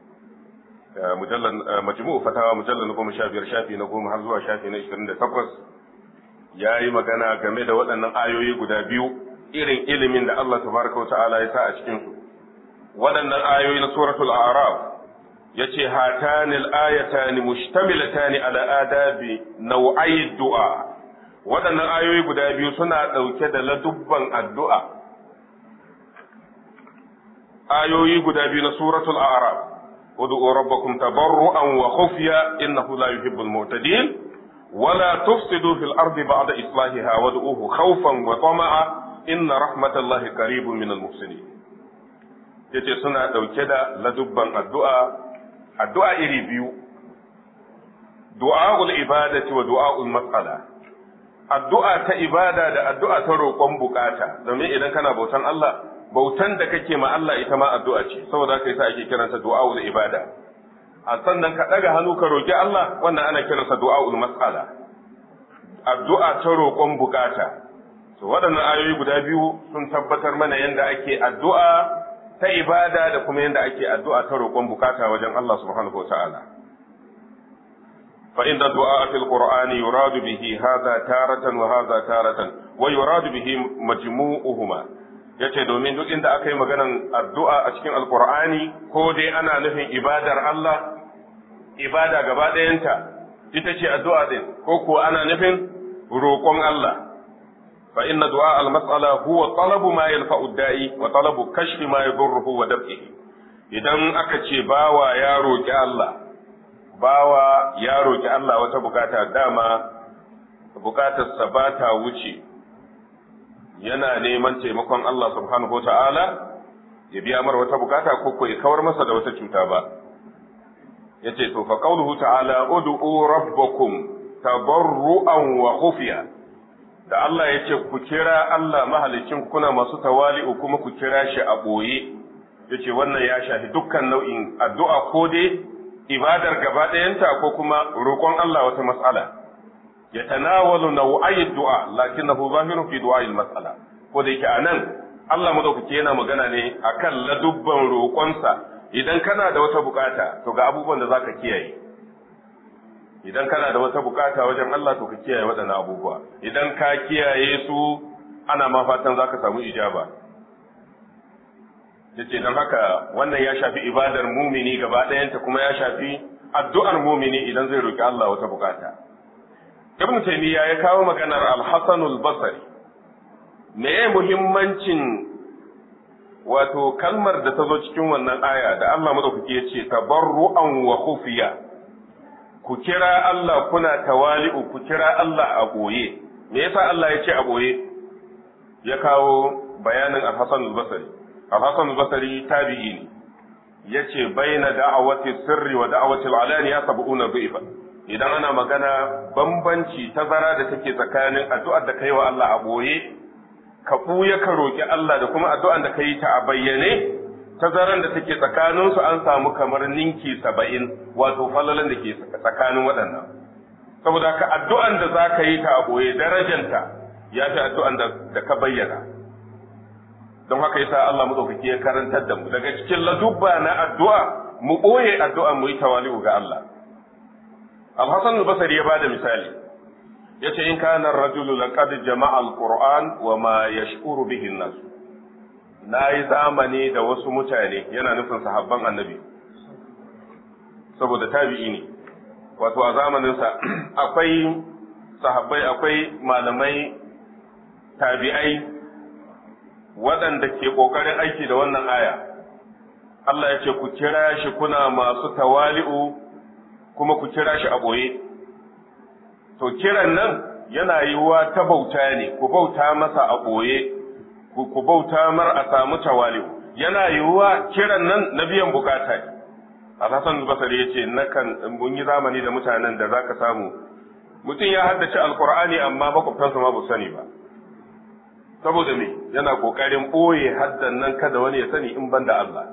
majmu'u fatawa mujallar na goma sha biyar shafi na goma har zuwa shafi na ishirin da takwas ya yi magana game da waɗannan ayoyi guda biyu irin ilimin da Allah tabaraka wa ta'ala ya sa a cikinsu waɗannan ayoyi na suratul araf yace hatani al-ayatani mushtamilatani ala adabi nau'ai du'a waɗannan ayoyi guda biyu suna ɗauke da ladubban addu'a ayoyi guda biyu na suratul a'raf ud'u rabbakum tabarru'an wa khufya innahu la yuhibbul mu'tadin ولا تفسدوا في الأرض بعد إصلاحها وادعوه خوفا وطمعا إن رحمة الله قريب من المحسنين yace suna ɗauke da ladubban addu'a addu'a iri biyu, du'a'ul ibadati wa du'a'ul matsala, addu'a ta ibada da addu'a ta roƙon bukata, domin idan kana bautan Allah, bautan da kake ma Allah ita ma addu'a ce, saboda ka sa ake kiransa du'a'ul ibada. A sannan ka ɗaga hannu ka roƙi Allah, wannan ana kiransa du'a'ul matsala, addu'a ta roƙon bukata. So, waɗannan ayoyi guda biyu sun tabbatar mana yadda ake addu'a ta ibada da kuma yadda ake addu'a ta roƙon bukata wajen Allah subhanahu wa ta'ala. فإن الدعاء في القرآن يراد به هذا تارة وهذا تارة ويراد به مجموعهما yace domin duk inda aka yi maganan addu'a a cikin alkur'ani ko dai ana nufin ibadar Allah ibada gaba ɗayanta ita ce addu'a din ko ko ana nufin roƙon Allah فإن دعاء المسألة هو طلب ما ينفع الداعي وطلب كشف ما يضره ودفعه idan aka ce bawa ya roƙi Allah bawa ya roƙi Allah wata bukata dama bukatarsa ba ta wuce yana neman taimakon Allah subhanahu ta'ala ya biya mar wata bukata ko ko ya kawar masa da wata cuta ba yace to fa qawluhu ta'ala ud'u rabbakum tabarru'an wa khufiya da Allah ya ce ku kira Allah mahalicin kuna masu tawali'u kuma ku kira shi a ɓoye ya ce wannan ya shafi dukkan nau'in addu'a ko dai ibadar gaba ɗayanta ko kuma roƙon Allah wata mas'ala ya tanawalu nau'ayi du'a lakinnahu zahirun fi du'a'il mas'ala ko da yake anan Allah madaukake yana magana ne akan ladubban roƙonsa idan kana da wata bukata to ga abubuwan da zaka kiyaye idan kana da wata bukata wajen Allah to ka kiyaye waɗannan abubuwa idan ka kiyaye su ana ma fatan zaka samu ijaba yace dan haka wannan ya shafi ibadar mumini gaba ɗayanta kuma ya shafi addu'ar mumini idan zai roki Allah wata bukata Ibn Taymiyyah ya kawo maganar Al-Hasan al-Basri me muhimmancin wato kalmar da ta zo cikin wannan aya da Allah madaukaki ya ce tabarru'an wa khufiya ku kira Allah kuna tawali'u ku kira Allah a ɓoye me yasa Allah ya ce a ɓoye ya kawo bayanin al-Hasan al-Basri al-Hasan al-Basri tabi'i ne yace baina da'awati sirri wa da'awati al-alaniya sab'una dhifa idan ana magana bambanci tazara da take tsakanin addu'ar da kai wa Allah a ɓoye ka ɓuya ka roƙi Allah da kuma addu'an da ka yi ta a bayyane tazaran da take tsakaninsu an samu kamar ninki saba'in wato falalan da ke tsakanin waɗannan saboda ka addu'an da za ka yi ta a ɓoye darajanta ya fi addu'an da ka bayyana don haka yasa Allah maɗaukaki ya karantar da mu daga cikin ladubba na addu'a mu ɓoye addu'a mu yi tawali'u ga Allah Al-Hassan al-Basri ya bada misali yace in kana ar-rajulu laqad jama'a al-Qur'an wa ma yash'uru bihi an-nas nayi zamani da wasu mutane yana nufin sahabban annabi saboda tabi'i ne wato a zamanin sa akwai sahabbai akwai malamai tabi'ai waɗanda ke ƙoƙarin aiki da wannan aya Allah ya ce ku kira shi kuna masu tawali'u kuma ku kira shi a ɓoye. To kiran nan yana yiwuwa ta bauta ne, ku bauta masa a ɓoye, ku bauta mar a samu tawali'u. Yana yiwuwa kiran nan na biyan bukata ne. Alhassan Basari ya ce, nakan mun yi zamani da mutanen da za ka samu, mutum ya haddace Alƙur'ani amma makwabtansa ma ba sani ba. Saboda me yana ƙoƙarin ɓoye haddan nan kada wani ya sani in ban da Allah.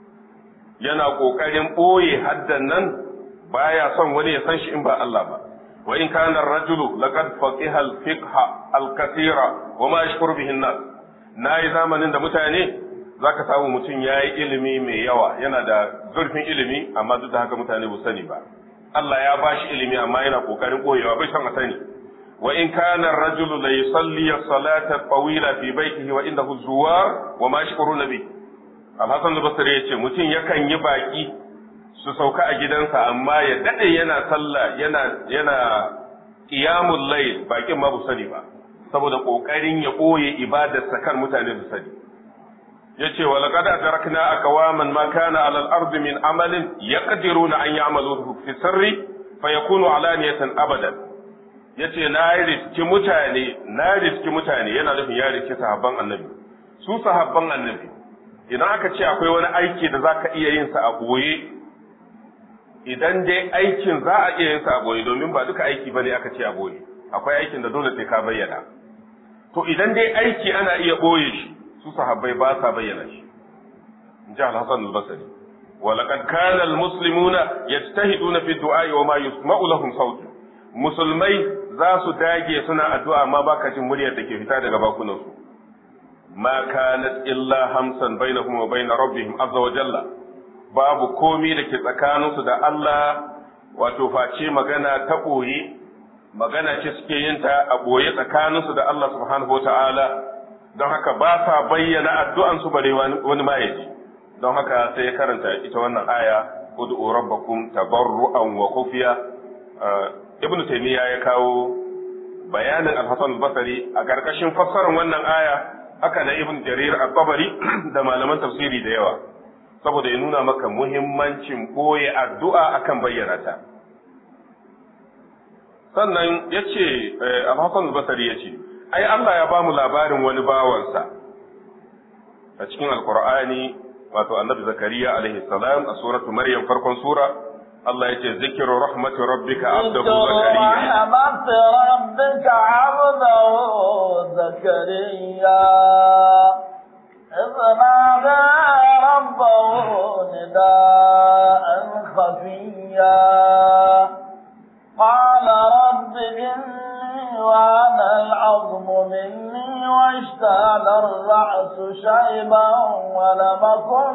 Yana ƙoƙarin ɓoye haddan nan baya son wani ya san shi in ba Allah ba wa in kana ar-rajulu laqad faqiha al-fiqha al-kathira wa ma yashkuru bihi an-nas nayi zamanin da mutane zaka samu mutum yayi ilimi mai yawa yana da zurfin ilimi amma duk da haka mutane ba sani ba Allah ya bashi ilimi amma yana kokarin boyewa bai san a sani wa in kana ar-rajulu la yusalli as-salata tawila fi baytihi wa indahu zuwar wa ma yashkuruna bi Al-Hasan al-Basri yace mutum yakan yi baki su sauka a gidansa amma ya dade yana sallah yana yana qiyamul layl bakin ma bu sani ba saboda kokarin ya boye ibadar kan mutane su sani yace wa laqad adrakna aqwaman ma kana ala al-ardi min amalin yaqdiruna an ya'maluhu fi sirri fayakunu alaniyatan abadan yace na riski mutane na riski mutane yana nufin ya riski sahabban annabi su sahabban annabi idan aka ce akwai wani aiki da zaka iya yin sa a boye idan dai aikin za a iya yin sa a boye domin ba duka aiki bane aka ce a boye akwai aikin da dole sai ka bayyana to idan dai aiki ana iya boye shi su sahabbai ba sa bayyana shi in ji al-hasan al-basri wa laqad kana al-muslimuna yajtahiduna fi du'a wa ma yusma'u lahum sautu musulmai za su dage suna addu'a amma baka jin muryar da ke fita daga bakunansu ma kanat illa hamsan bainahum wa bain rabbihim azza wa jalla babu komi da ke tsakaninsu da Allah wato face magana ta ɓoye magana ce suke yin ta a ɓoye tsakaninsu da Allah subhanahu wa ta'ala don haka ba sa bayyana addu'ansu bare wani ma yaji don haka sai ya karanta ita wannan aya ud'u rabbakum tabarru'an wa khufiya ibnu taymiya ya kawo bayanin al-hasan al-basri a karkashin fassarar wannan aya haka na ibn jarir at-tabari da malaman tafsiri da yawa saboda ya nuna maka muhimmancin boye addu'a akan bayyana ta sannan ya ce al-hasan al-basri ya ce ai Allah ya bamu labarin wani bawansa a cikin alqur'ani wato annabi zakariya alaihi salam a suratu maryam farkon sura Allah ya ce zikiru rahmatu rabbika abdahu zakariya rahmatu rabbika abdahu zakariya إذ نادى ربه نداء خفيا قال رب إني وأنا العظم مني واشتعل الرأس شيبا ولم أكن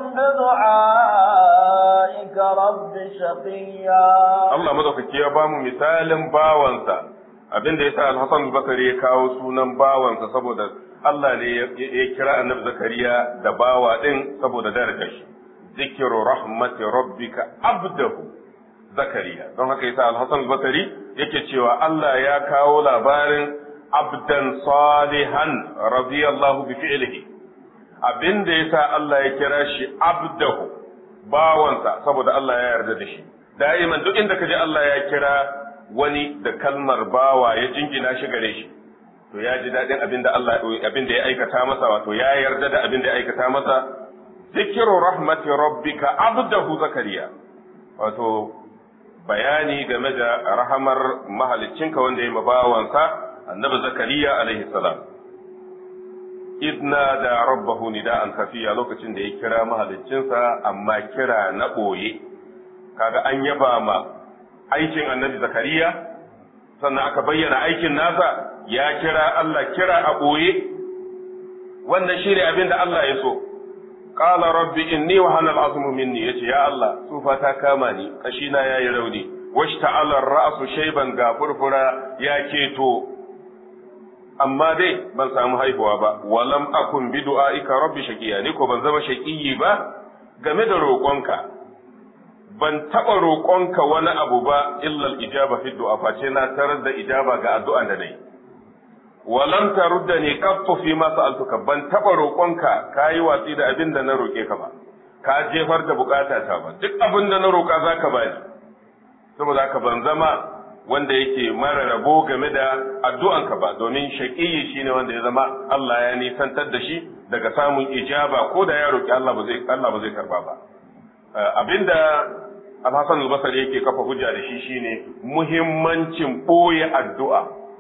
بدعائك رب شقيا Allah madaukaki ya bamu misalin bawansa abin da yasa Al-Hasan al-Basri ya kawo sunan bawansa saboda Allah ne ya kira Annabi Zakariya da bawa din saboda darajar shi zikru rahmati rabbika abdahu Zakariya don haka yasa Al-Hasan al-Basri yake cewa Allah ya kawo labarin abdan salihan radiyallahu bi fi'lihi abin da yasa Allah ya kira shi abdahu bawansa saboda Allah ya yarda da shi da'iman duk inda kaje Allah ya kira wani da kalmar bawa ya jingina shi gare shi to ya ji dadin abin da Allah abin da ya aikata masa wato ya yarda da abin da ya aikata masa zikru rahmati rabbika abdahu zakariya wato bayani game da rahamar mahaliccinka wanda ya mabawansa annabi zakariya alaihi salam idna da rabbahu nida'an khafiya lokacin da ya kira mahaliccinsa amma kira na ɓoye kaga an yaba ma aikin annabi zakariya sannan aka bayyana aikin nasa ya kira Allah kira a ɓoye wannan shi ne abin da Allah ya so qala rabbi inni wa hanal azmu minni yace ya Allah tsufa ta kama ni kashina yayi rauni washta'ala ar-ra'su shayban ga furfura ya keto amma dai ban samu haihuwa ba walam akun bi du'aika rabbi shaqiya ni ko ban zama shaqiyi ba game da roƙonka ban taɓa roƙonka wani abu ba illal ijaba fi du'a face na tarar da ijaba ga addu'a da nayi walam tarudda ni qattu fi ma sa'altuka ban taɓa roƙonka kayi watsi da abin da na roƙe ka ba ka jefar da bukata ta ba duk abin da na roƙa zaka bani saboda haka ban zama wanda yake mara rabo game da addu'anka ba domin shaqiyi shine wanda ya zama Allah ya nisantar da shi daga samun ijaba ko da ya roƙi Allah ba zai Allah ba zai karba ba abinda Al-Hassan al-Basri yake kafa hujja da shi shine muhimmancin boye addu'a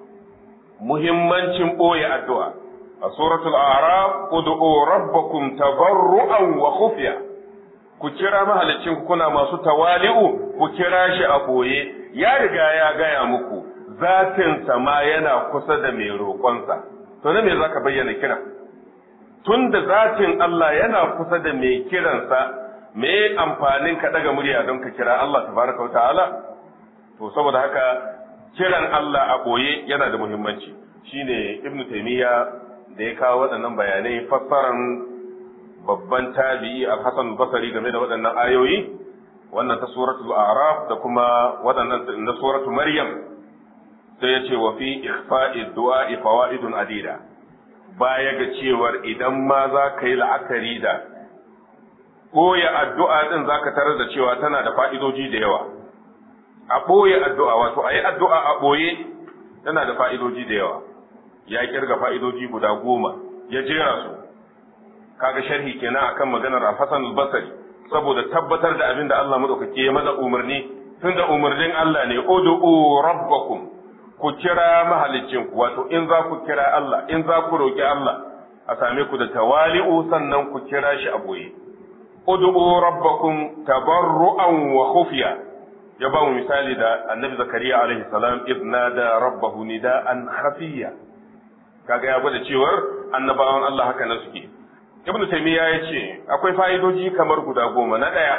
muhimmancin boye addu'a a suratul a'raf ud'u rabbakum tabarru'an wa khufya ku kira mahalicin kuna masu tawali'u ku kira shi a boye ya riga ya gaya muku zatin sama yana kusa da mai roƙonsa to na me zaka bayyana kira tunda zatin Allah yana kusa da mai kiransa me amfanin ka daga murya don ka kira Allah tabaraka wa ta'ala to saboda haka kiran Allah a boye yana da muhimmanci shine ibnu taymiya da ya kawo waɗannan bayanai fassaran babban tabi'i al-hasan basri game da waɗannan ayoyi wannan ta suratul a'raf da kuma waɗannan na suratul maryam sai ya ce wa fi ikhfa'i du'a fawaidun adida baya ga cewar idan ma za ka yi la'akari da ɓoye addu'a ɗin za ka tarar da cewa tana da fa'idoji da yawa. A ɓoye addu'a, wato a yi addu'a a ɓoye tana da fa'idoji da yawa. Ya kirga fa'idoji guda goma, ya jera su. Kaga sharhi kenan akan maganar Al-Hassan al-Basri saboda tabbatar da abin da Allah maɗaukaki ya maza umarni, tun da umarnin Allah ne, Udu'u rabbakum ku kira mahalicinku, wato in za ku kira Allah, in za ku roƙi Allah, a same ku da tawali'u sannan ku kira shi a ɓoye. ud'u rabbakum tabarru'an wa khufiya ya ba mu misali da annabi zakariya alaihi salam idna da rabbahu nida'an khafiya kaga ya gwada cewar annabawan Allah haka nan suke ibn taymiya ya ce akwai fa'idoji kamar guda goma na daya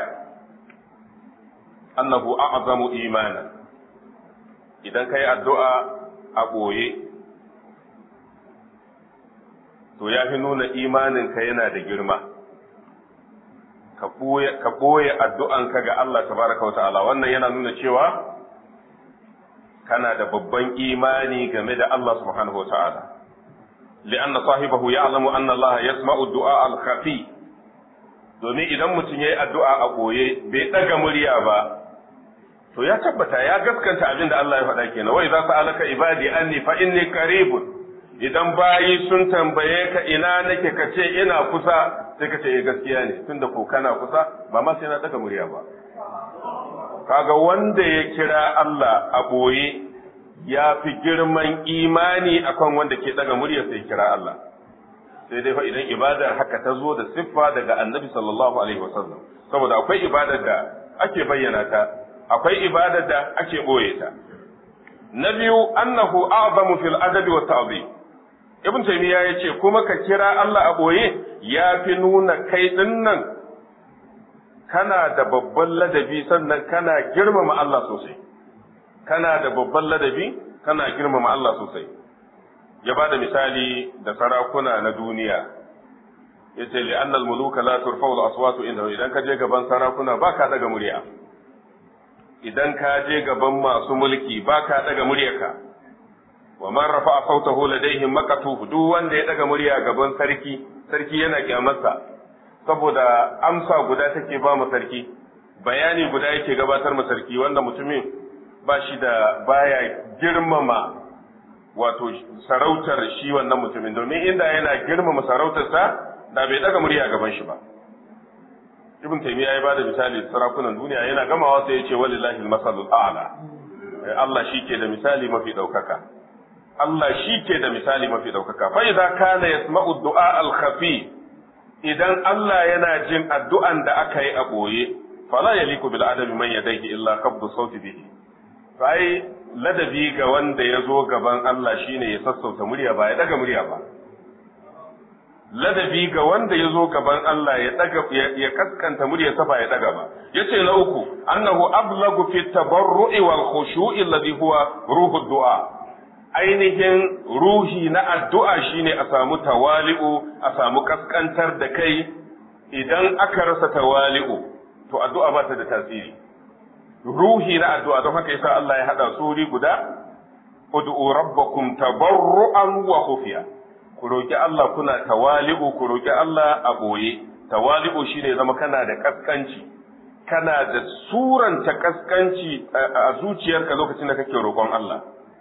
annahu a'zamu imana idan kai addu'a a boye to ya fi nuna imaninka yana da girma ka ɓoye addu'anka ga Allah tabaraka wa ta'ala wannan yana nuna cewa kana da babban imani game da Allah subhanahu wa ta'ala li'anna sahibahu ya'lamu anna Allah yasma'u du'a al-khafi domin idan mutum yayi addu'a a ɓoye bai ɗaga murya ba to ya tabbata ya gaskanta abin da Allah ya faɗa kenan wai za su alaka ibadi anni fa inni qaribun idan bayi sun tambaye ka ina nake ka ce ina kusa sai ka ce eh gaskiya ne tunda ko kana kusa ba ma sai na daga murya ba kaga wanda ya kira Allah a boye ya fi girman imani akan wanda ke daga murya sai kira Allah sai dai fa idan ibadar haka ta zo da siffa daga annabi sallallahu alaihi wasallam saboda akwai ibadar da ake bayyana ta akwai ibadar da ake boye ta na biyu annahu a'zamu fil adabi wa ta'zim ibn taymiya ya ce kuma ka kira Allah a boye ya fi nuna kai din nan kana da babban ladabi sannan kana girmama Allah sosai kana da babban ladabi kana girmama Allah sosai ya ba da misali da sarakuna na duniya ya ce li annal muluka la turfa'u al-aswatu inda idan ka je gaban sarakuna ba ka daga murya idan ka je gaban masu mulki ba ka daga muryarka wa man rafa'a sautahu ladaihim maqatuhu duk wanda ya daga murya gaban sarki sarki yana kyamarsa saboda amsa guda take ba mu sarki bayani guda yake gabatar mu sarki wanda mutumin ba shi da baya girmama wato sarautar shi wannan mutumin domin inda yana girmama sarautarsa da bai daga murya gaban shi ba ibn taymiya ya bada misali sarakunan duniya yana gamawa sai ya ce walillahi al-masalul a'la Allah shi ke da misali mafi daukaka Allah shi ke da misali mafi ɗaukaka fa idza kana yasma'u du'a al-khafi idan Allah yana jin addu'an da aka yi a boye fala yaliku bil adami man yadayhi illa qabdu sauti bihi sai ladabi ga wanda ya zo gaban Allah shine ya sassauta murya ba ya daga murya ba ladabi ga wanda ya zo gaban Allah ya daga ya kaskanta muryarsa ba ya daga ba yace na uku annahu ablagu fi tabarru'i wal khushu'i alladhi huwa ruhu du'a ainihin ruhi na addu'a shine a samu tawali'u a samu kaskantar da kai idan aka rasa tawali'u to addu'a ba ta da tasiri ruhi na addu'a don haka yasa Allah ya hada suri guda ud'u rabbakum tabarru'an wa khufiya ku roki Allah kuna tawali'u ku roki Allah a boye tawali'u shine zama kana da kaskanci kana da suranta kaskanci a zuciyarka lokacin da kake roƙon Allah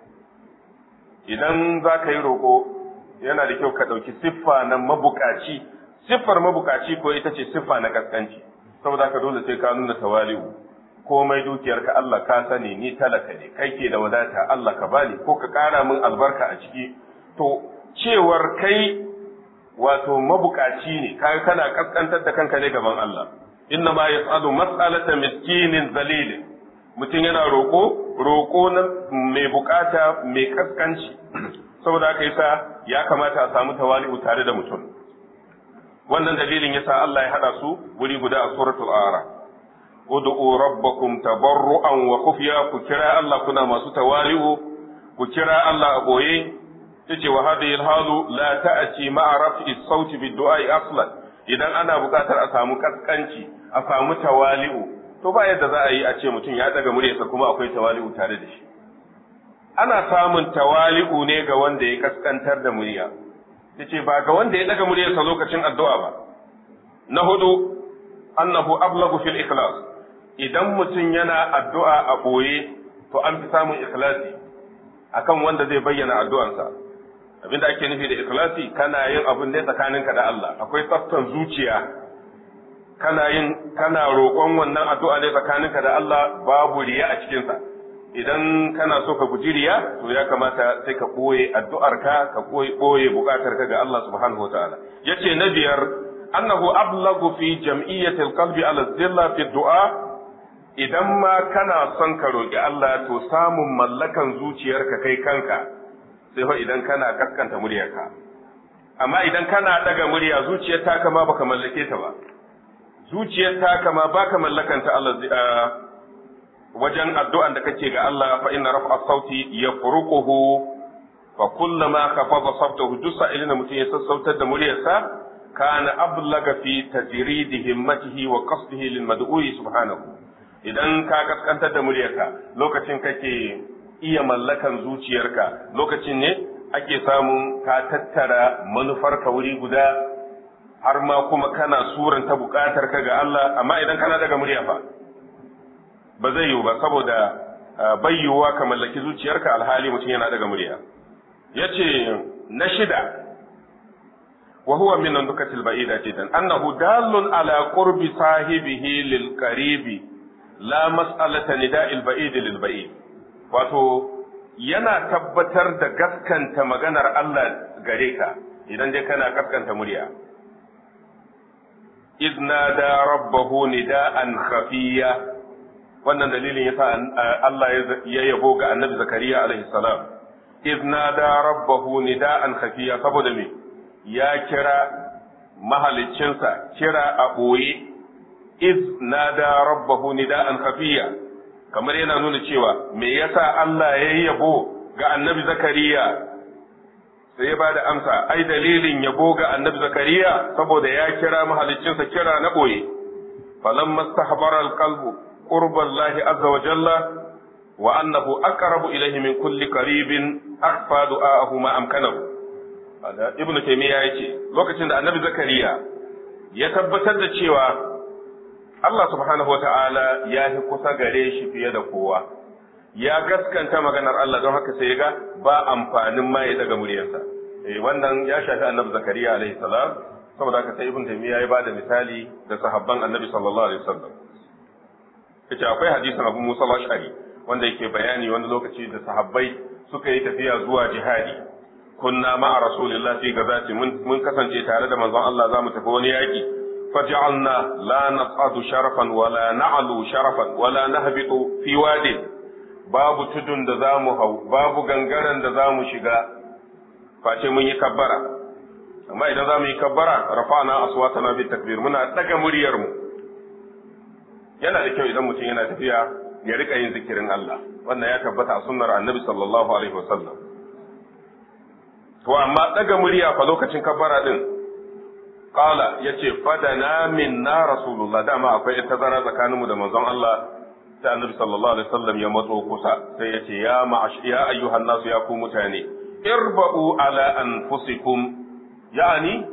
idan za ka yi roƙo yana da kyau ka ɗauki siffa na mabukaci siffar mabukaci ko ita ce siffa na kaskanci saboda ka dole sai ka nuna tawali'u komai dukiyarka Allah ka sani ni talaka ne kai ke da wadata Allah ka bani ko ka ƙara min albarka a ciki to cewar kai wato mabukaci ne kai kana kaskantar da kanka ne gaban Allah inna ma yas'alu mas'alata miskinin zalilin mutum yana roƙo roƙo na mai bukata mai kaskanci saboda haka yasa ya kamata a samu tawali'u tare da mutum wannan dalilin yasa Allah ya hada su wuri guda a suratul a'raf ud'u rabbakum tabarru'an wa khufiya ku kira Allah kuna masu tawali'u ku kira Allah a boye yace wa hadhihi al-halu la ta'ti ma'a raf'i as-sauti bid-du'a aslan idan ana buƙatar a samu kaskanci a samu tawali'u to ba yadda za a yi a ce mutum ya daga muryarsa kuma akwai tawali'u tare da shi ana samun tawali'u ne ga wanda ya kaskantar da murya yace ba ga wanda ya daga muryarsa lokacin addu'a ba na hudu annahu ablagu fil ikhlas idan mutum yana addu'a a boye to an fi samun ikhlasi akan wanda zai bayyana addu'arsa abinda ake nufi da ikhlasi kana yin abin ne tsakaninka da Allah akwai tsaftan zuciya kana yin kana roƙon wannan addu'a ne tsakaninka da Allah babu riya a cikinsa idan kana so ka guji riya to ya kamata sai ka ɓoye addu'arka ka ɓoye buƙatarka ga Allah subhanahu wa ta'ala yace na biyar annahu ablagu fi jam'iyyatil qalbi ala zilla fi du'a idan ma kana son ka roƙi Allah to samun mallakan zuciyarka kai kanka sai fa idan kana kaskanta muryarka amma idan kana daga murya zuciyar ta kama baka mallake ta ba zuciyar ta kama baka mallakanta Allah wajen addu'an da kake ga Allah fa inna raf'a sauti yafruquhu fa kullama khafada sawtahu duk sa'ilin da mutum ya sassautar da muryarsa kana ablaga fi tajridi himmatihi wa qasdihi lil mad'u'i subhanahu idan ka kaskantar da muryarka lokacin kake iya mallakan zuciyarka lokacin ne ake samun ka tattara manufarka wuri guda har ma kuma kana suranta bukatar ka ga Allah amma idan kana daga murya fa ba zai yiwu ba saboda bayyuwa ka mallaki zuciyarka alhali mutum yana daga murya yace na shida wa huwa min nukatil ba'ida jiddan annahu dallun ala qurbi sahibihi lil qaribi la mas'alata nida'il ba'id lil ba'id wato yana tabbatar da gaskanta maganar Allah gare ka idan dai kana gaskanta murya إذ نادى ربه نداء خفيا wannan dalilin yasa Allah ya yabo ga Annabi Zakariya alaihi salam iz nada rabbahu nida'an khafiya saboda me ya kira mahaliccinsa kira a boye iz nada rabbahu nida'an khafiya kamar yana nuna cewa me yasa Allah ya yabo ga Annabi Zakariya sai ya bada amsa ai dalilin yabo ga annabi zakariya saboda ya kira mahaliccinsa kira na boye falamma stahbara alqalbu qurba allahi azza wa jalla wa annahu aqrabu ilayhi min kulli qaribin akhfa du'aahu ma amkanahu ibnu taymiya yace lokacin da annabi zakariya ya tabbatar da cewa Allah subhanahu wa ta'ala ya fi kusa gare shi fiye da kowa ya gaskanta maganar Allah don haka sai ga ba amfanin ma ya daga muryarsa eh wannan ya shafi annabi zakariya alaihi salam saboda haka sai ibn taymiya ya bada misali da sahabban annabi sallallahu alaihi wasallam yace akwai hadisin abu musa al-ash'ari wanda yake bayani wani lokaci da sahabbai suka yi tafiya zuwa jihadi kunna ma'a rasulillah fi gazati mun kasance tare da manzon Allah zamu tafi wani yaki faj'alna la nas'adu sharafan wala na'lu sharafan wala nahbitu fi wadin babu tudun da zamu hau babu gangaren da zamu shiga face mun yi kabbara amma idan zamu yi kabbara rafa'na aswatana bi takbir muna daga muryar mu yana da kyau idan mutum yana tafiya ya rika yin zikirin Allah wannan ya tabbata a sunnar annabi sallallahu alaihi wasallam to amma daga murya fa lokacin kabbara din qala yace fadana minna rasulullah dama akwai tazara tsakanin mu da manzon Allah sai annabi sallallahu alaihi wasallam ya matso kusa sai yace ya ma'ash ya ayyuhan nasu ya ku mutane irba'u ala anfusikum yani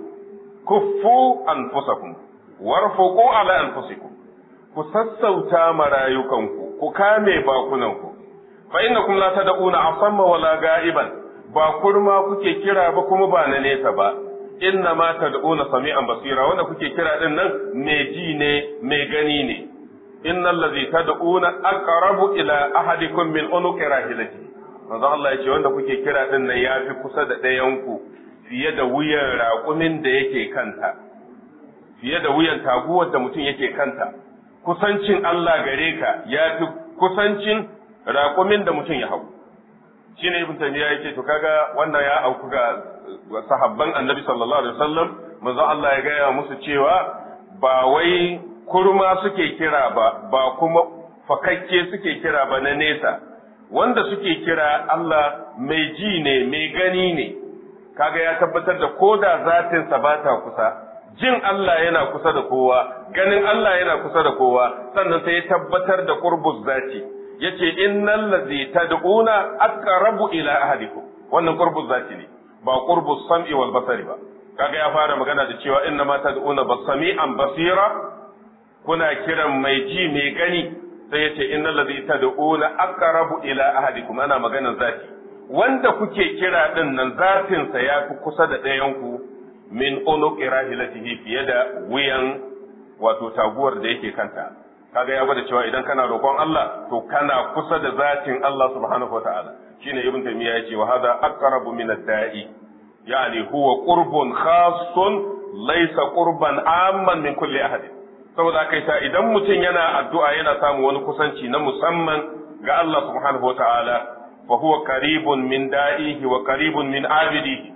kuffu anfusakum warfuqu ala anfusikum ku sassauta marayukanku ku kame bakunanku fa innakum la tad'una asamma wala ga'iban ba kurma kuke kira ba kuma ba na nesa ba inna ma tad'una sami'an basira wanda kuke kira din nan me ji ne me gani ne innal ladhi tad'una aqrabu ila ahadikum min unuqi rahilati manzo Allah yace wanda kuke kira din nan yafi kusa da ɗayan ku fiye da wuyan raƙumin da yake kanta fiye da wuyan taguwar da mutum yake kanta kusancin Allah gare ka yafi kusancin raƙumin da mutum ya hau shi ne ibn taymiya yake to kaga wannan ya auku ga sahabban annabi sallallahu alaihi wasallam manzo Allah ya gaya musu cewa ba wai kurma suke kira ba ba kuma fakakke suke kira ba na nesa wanda suke kira Allah mai ji ne mai gani ne kaga ya tabbatar da koda zatin sa bata kusa jin Allah yana kusa da kowa ganin Allah yana kusa da kowa sannan sai ya tabbatar da qurbuz zati yace innal ladzi tad'una aqrabu ila ahadikum wannan qurbuz zati ne ba qurbus sam'i wal basari ba kaga ya fara magana da cewa inna ma tad'una basami'an basira kuna kiran mai ji mai gani sai yace innal ladzi tad'una aqrabu ila ahadikum ana maganar zati wanda kuke kira din nan zatin sa yafi kusa da ɗayan ku min unuqi rahilatihi fiye da wuyan wato taguwar da yake kanta kaga ya gwada cewa idan kana roƙon Allah to kana kusa da zatin Allah subhanahu wataala shine ibn taymiya yace wa hada aqrabu min ad-da'i yani huwa qurbun khassun laysa qurban amman min kulli ahad saboda haka yasa idan mutum yana addu'a yana samu wani kusanci na musamman ga Allah subhanahu wataala fa huwa qaribun min da'ihi wa qaribun min abidihi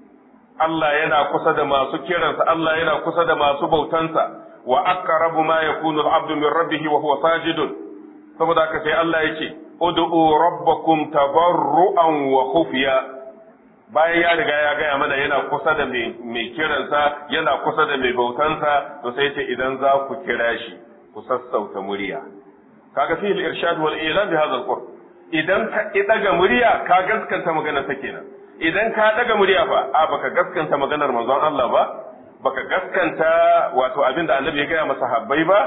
Allah yana kusa da masu kiransa Allah yana kusa da masu bautansa wa aqrabu ma yakunu al-'abdu min rabbih wa huwa sajidun saboda haka sai Allah yake ud'u rabbakum tabarru'an wa khufiya bayan ya riga ya gaya mana yana kusa da mai kiransa yana kusa da mai bautansa to sai ce idan za ku kira shi ku sassauta murya kaga fi al-irshad wal ilan bi hadha al-qurb idan ka daga murya ka gaskanta maganar sa kenan idan ka daga murya fa a baka gaskanta maganar manzon Allah ba baka gaskanta wato abin da annabi ya gaya masa habbai ba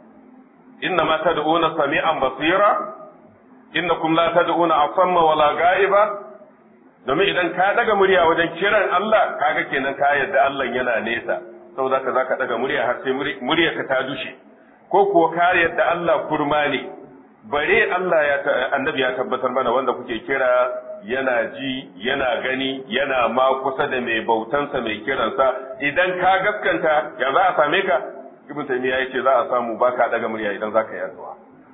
inna ma tad'una sami'an basira innakum la tad'una asamma wala ga'iba domin idan ka daga murya wajen kiran Allah kaga kenan ka yadda Allah yana nesa saboda ka zaka daga murya har sai murya ka ta dushe ko kuwa ka yadda Allah kurma ne bare Allah ya annabi ya tabbatar mana wanda kuke kira yana ji yana gani yana ma kusa da mai bautansa mai kiransa idan ka gaskanta ya za a same ka ibn taymiya yace za a samu baka daga murya idan zaka yi addu'a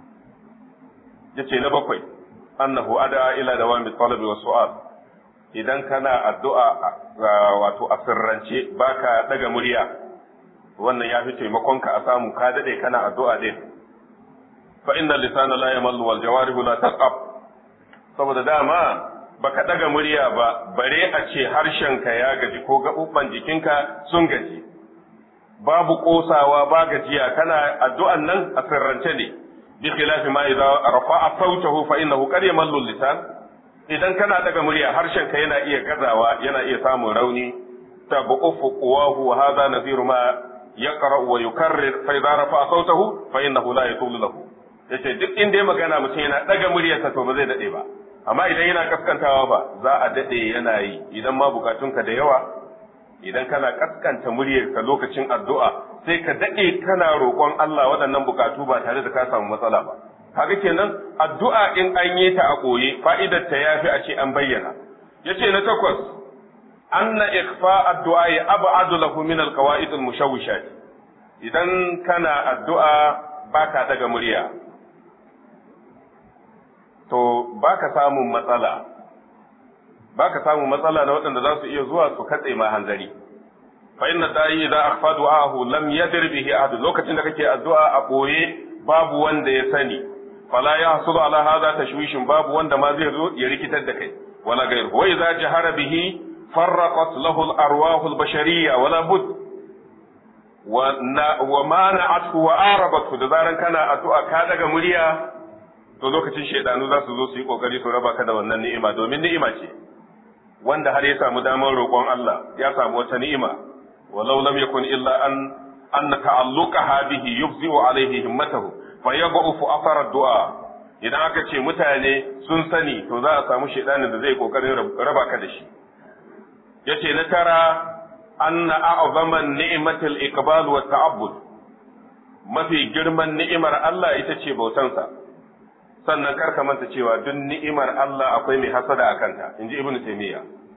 yace na bakwai annahu ada ila dawami talabi wa su'al idan kana addu'a wato a sirrance baka daga murya wannan ya fi taimakon ka a samu ka dade kana addu'a din fa inna lisana la yamallu wal jawarihu la taqab saboda dama baka daga murya ba bare a ce harshenka ya gaji ko gaɓuɓɓan jikinka sun gaji babu ƙosawa ba gajiya kana addu'an nan a sirrance ne bi khilafi ma idza rafa'a sautahu fa innahu qad yamallu lisan idan kana daga murya harshenka yana iya gazawa yana iya samun rauni tabu'ufu quwahu wa hadha nadhiru ma yaqra wa yukarrir fa idza rafa'a sautahu fa innahu la yatulu lahu yace duk inda ya magana mutum yana daga muryarsa to ba zai dade ba amma idan yana kaskantawa ba za a dade yana yi idan ma bukatunka da yawa idan kana kaskanta muryarka lokacin addu'a sai ka dade kana roƙon Allah waɗannan bukatu ba tare da ka samu matsala ba kaga kenan addu'a in an yi ta a koye fa'idar ta yafi a ce an bayyana yace na takwas anna ikfa addu'a ya ab'adu lahu min alqawaid almushawwishat idan kana addu'a baka daga murya to baka samun matsala baka samun matsala na waɗanda za su iya zuwa su katse ma hanzari fa inna da'i idza akhfa du'ahu lam yadir bihi ahad lokacin da kake addu'a a boye babu wanda ya sani fala yahsulu ala hadha tashwishin babu wanda ma zai zo ya rikitar da kai wala gairu wa idza jahara bihi farraqat lahu al-arwah al-bashariyya wala bud wa mana'athu wa arabathu da zaran kana addu'a ka daga murya to lokacin shaidanu za su zo su yi kokari su raba ka da wannan ni'ima domin ni'ima ce wanda har ya samu damar roƙon Allah ya samu wata ni'ima walau lam yakun illa an an ta'alluqaha bihi yufzi'u alayhi himmatahu fa yad'ufu athar ad-du'a idan aka ce mutane sun sani to za a samu shaidanin da zai kokarin raba ka da shi yace na tara anna a'zama ni'matil iqbal wa ta'abbud mafi girman ni'imar Allah ita ce bautansa sannan karka manta cewa duk ni'imar Allah akwai mai hasada a kanta inji ibnu taymiya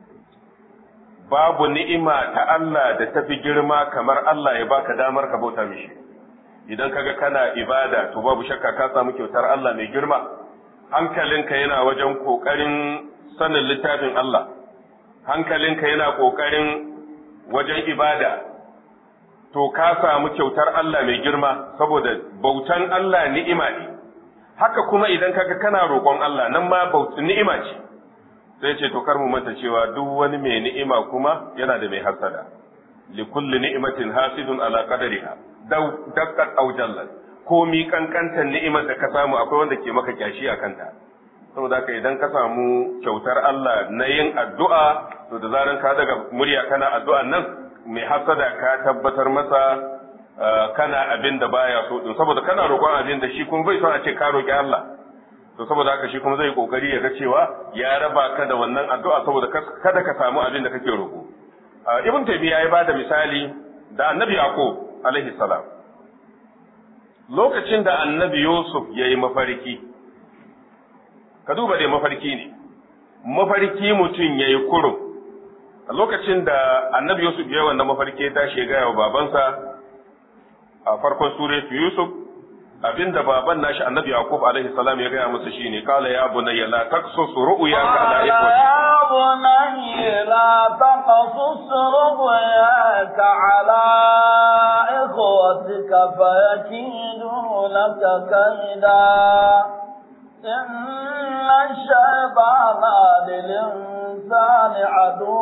babu ni'ima ta Allah da tafi girma kamar Allah ya baka damar ka bauta mishi idan kaga kana ibada to babu shakka ka samu kyautar Allah mai girma hankalinka yana wajen kokarin sanin littafin Allah hankalinka yana kokarin wajen ibada to ka samu kyautar Allah mai girma saboda bautan Allah ni'ima ne haka kuma idan kaga kana roƙon Allah nan ma bautan ni'ima ce sai ce to kar mu manta cewa duk wani mai ni'ima kuma yana da mai hasada li kulli ni'matin hasidun ala qadariha daw daqqat aw jallat ko mi kankantan ni'imar da ka samu akwai wanda ke maka kyashi a kanta saboda haka idan ka samu kyautar Allah na yin addu'a to da zaran ka daga murya kana addu'an nan mai hasada ka tabbatar masa kana abin da baya so din saboda kana roƙon abin da shi kuma bai son a ce ka roƙi Allah to saboda haka shi kuma zai kokari ya ga cewa ya raba ka da wannan addu'a saboda kada ka samu abin da kake roƙo ibn taymiya ya bada misali da annabi yaqub alaihi salam lokacin da annabi yusuf yayi mafarki ka duba dai mafarki ne mafarki mutum yayi kurum a lokacin da annabi yusuf ya wannan mafarki ya tashi ya gaya wa babansa a farkon suratu yusuf abinda baban nashi annabi yaqub alaihi salam ya gaya masa shine kala ya bunayya la taqsus ru'yaka ala ikhwati ya bunayya la taqsus ru'yaka ala ikhwatika fayakidu laka kaida إن الشيطان للإنسان عدو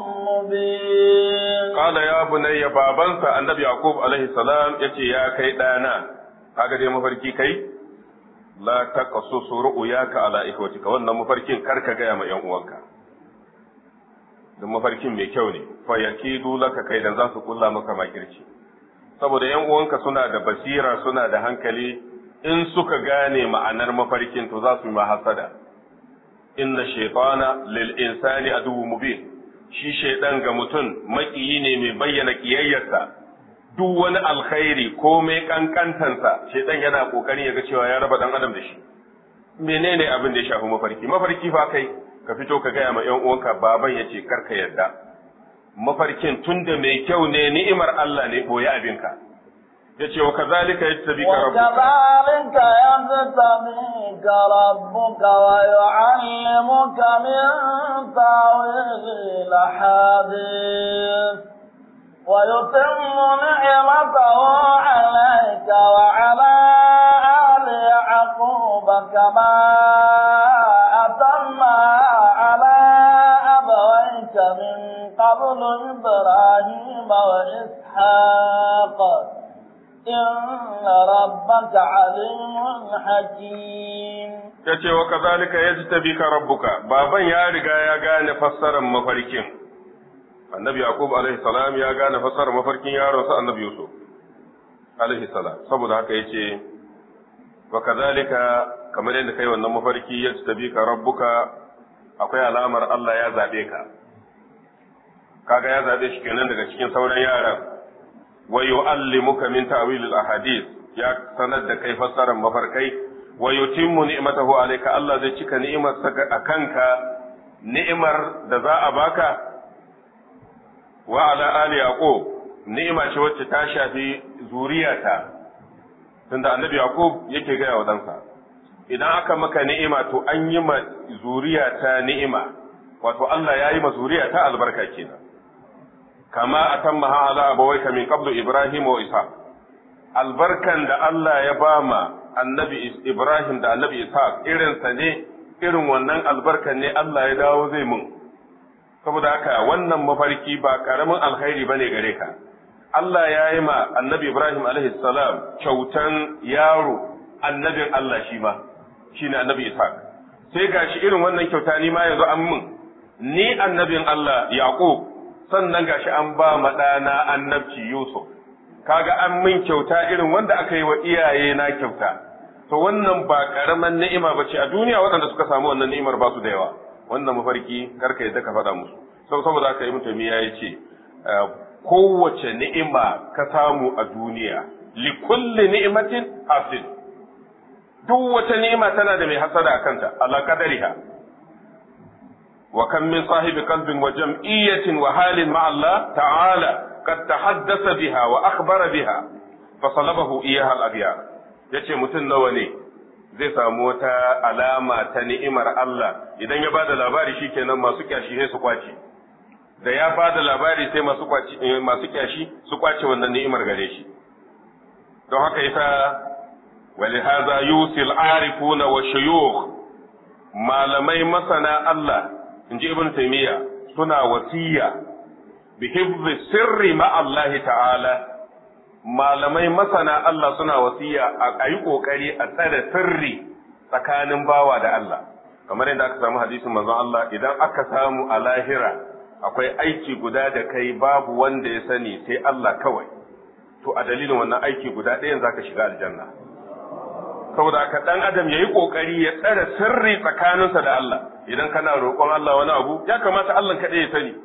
مبين قال يا بني بابنسا النبي يعقوب عليه السلام يتي يا كيدانا kaga dai mafarki kai la taqassusu ru'yaka ala ikhwatika wannan mafarkin karka gaya ma yan uwanka dan mafarkin mai kyau ne fa yakidu laka kai dan za su kulla maka makirci saboda yan uwanka suna da basira suna da hankali in suka gane ma'anar mafarkin to za su yi mahasada inna shaytana lil insani aduwwu mubin shi shaydan ga mutum makiyi ne mai bayyana kiyayyarsa duk wani alkhairi ko mai kankantansa shaitan yana kokarin ya ga cewa ya raba dan adam da shi menene abin da ya shafi mafarki mafarki fa kai ka fito ka gaya ma yan uwanka baban yace kar ka yarda mafarkin tunda mai kyau ne ni'imar Allah ne boye abinka yace wa kazalika yajtabika rabbuka وكذلك يجتبيك ربك ويعلمك من تاويل الأحاديث ويتم نعمته عليك وعلى آل يعقوب كما أتم على أبويك من قبل إبراهيم وإسحاق إن ربك عليم حكيم yace wa kazalika yajtabika rabbuka baban ya riga ya gane fassarar mafarkin annabi yaqub alaihi salam ya gane fassarar mafarkin yaron sa annabi yusuf alaihi salam saboda haka yace wa kazalika kamar yadda kai wannan mafarki yajtabika rabbuka akwai alamar Allah ya zabe ka kaga ya zabe shi kenan daga cikin sauran yaran wa yu'allimuka min ta'wil al-ahadith ya sanar da kai fassarar mafarkai wa yutimmu ni'matahu alayka Allah zai cika ni'imar saka akanka ni'imar da za a baka wa ala ali yaqub ni'ima ce wacce ta shafi zuriyata tunda annabi yaqub yake gaya wa dansa idan aka maka ni'ima to an yi ma zuriyata ni'ima wato Allah ya yi ma zuriyata albarka kenan kama atammaha ala abawayka min qablu ibrahim wa isa albarkan da Allah ya bama annabi ibrahim da annabi isa irinsa ne irin wannan albarkan ne Allah ya dawo zai mun saboda haka wannan mafarki ba karamin alkhairi bane gare ka Allah ya yi ma annabi Ibrahim alaihi salam kyautan yaro annabin Allah shi ma shine annabi Ishaq sai gashi irin wannan kyauta ni ma yanzu an mun ni annabin Allah Yaqub sannan gashi an ba ma ɗana annabci Yusuf kaga an min kyauta irin wanda aka yi wa iyaye na kyauta to wannan ba karaman ni'ima bace a duniya waɗanda suka samu wannan ni'imar ba su da yawa wannan mafarki karka yadda ka faɗa musu saboda haka yi mutum ya ce kowace ni'ima ka samu a duniya li kulli ni'matin hasil duk wata ni'ima tana da mai hasada a kanta ala qadariha wa kam min sahibi qalbin wa jam'iyyatin wa halin ma Allah ta'ala qad tahaddasa biha wa akhbara biha fa salabahu iyaha al-aghyar yace mutum nawa ne zai samu wata alama ta ni'imar Allah idan ya bada labari shikenan masu kyashi sai su kwace da ya bada labari sai masu kwaci masu kyashi su kwace wannan ni'imar gare shi don haka yasa ولهذا يوصي العارفون والشيوخ malamai masana Allah inji ibn taymiya suna wasiya bi hifzi sirri ma Allah ta'ala malamai masana Allah suna wasiya a yi kokari a tsare sirri tsakanin bawa da Allah kamar yadda aka samu hadisin manzon Allah idan aka samu a lahira akwai aiki guda da kai babu wanda ya sani sai Allah kawai to a dalilin wannan aiki guda ɗayan zaka shiga aljanna saboda haka dan adam yayi kokari ya tsare sirri tsakaninsa da Allah idan kana roƙon Allah wani abu ya kamata Allah kaɗai ya sani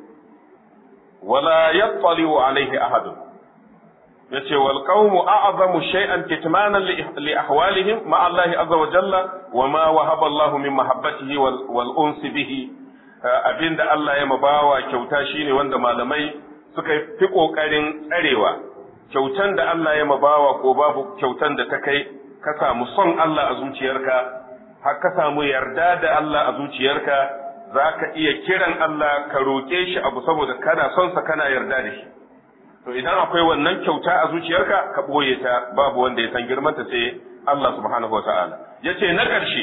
wala yattali'u alaihi ahadun yace wal qawmu a'zamu shay'an kitmanan li ahwalihim ma Allah azza wa jalla wa ma wahaba Allah min mahabbatihi wal, wal unsi bihi abinda Allah ya mabawa kyauta shine wanda malamai suka fi kokarin tsarewa kyautan da Allah ya mabawa ko babu kyautan da ta kai ka samu son Allah a zuciyarka har ka samu yarda da Allah a zuciyarka za ka iya kiran Allah ka roƙe shi abu saboda kana son sa kana yarda da shi to idan akwai wannan kyauta a zuciyarka ka ɓoye ta babu wanda ya san girmanta sai Allah subhanahu wata'ala ya ce na ƙarshe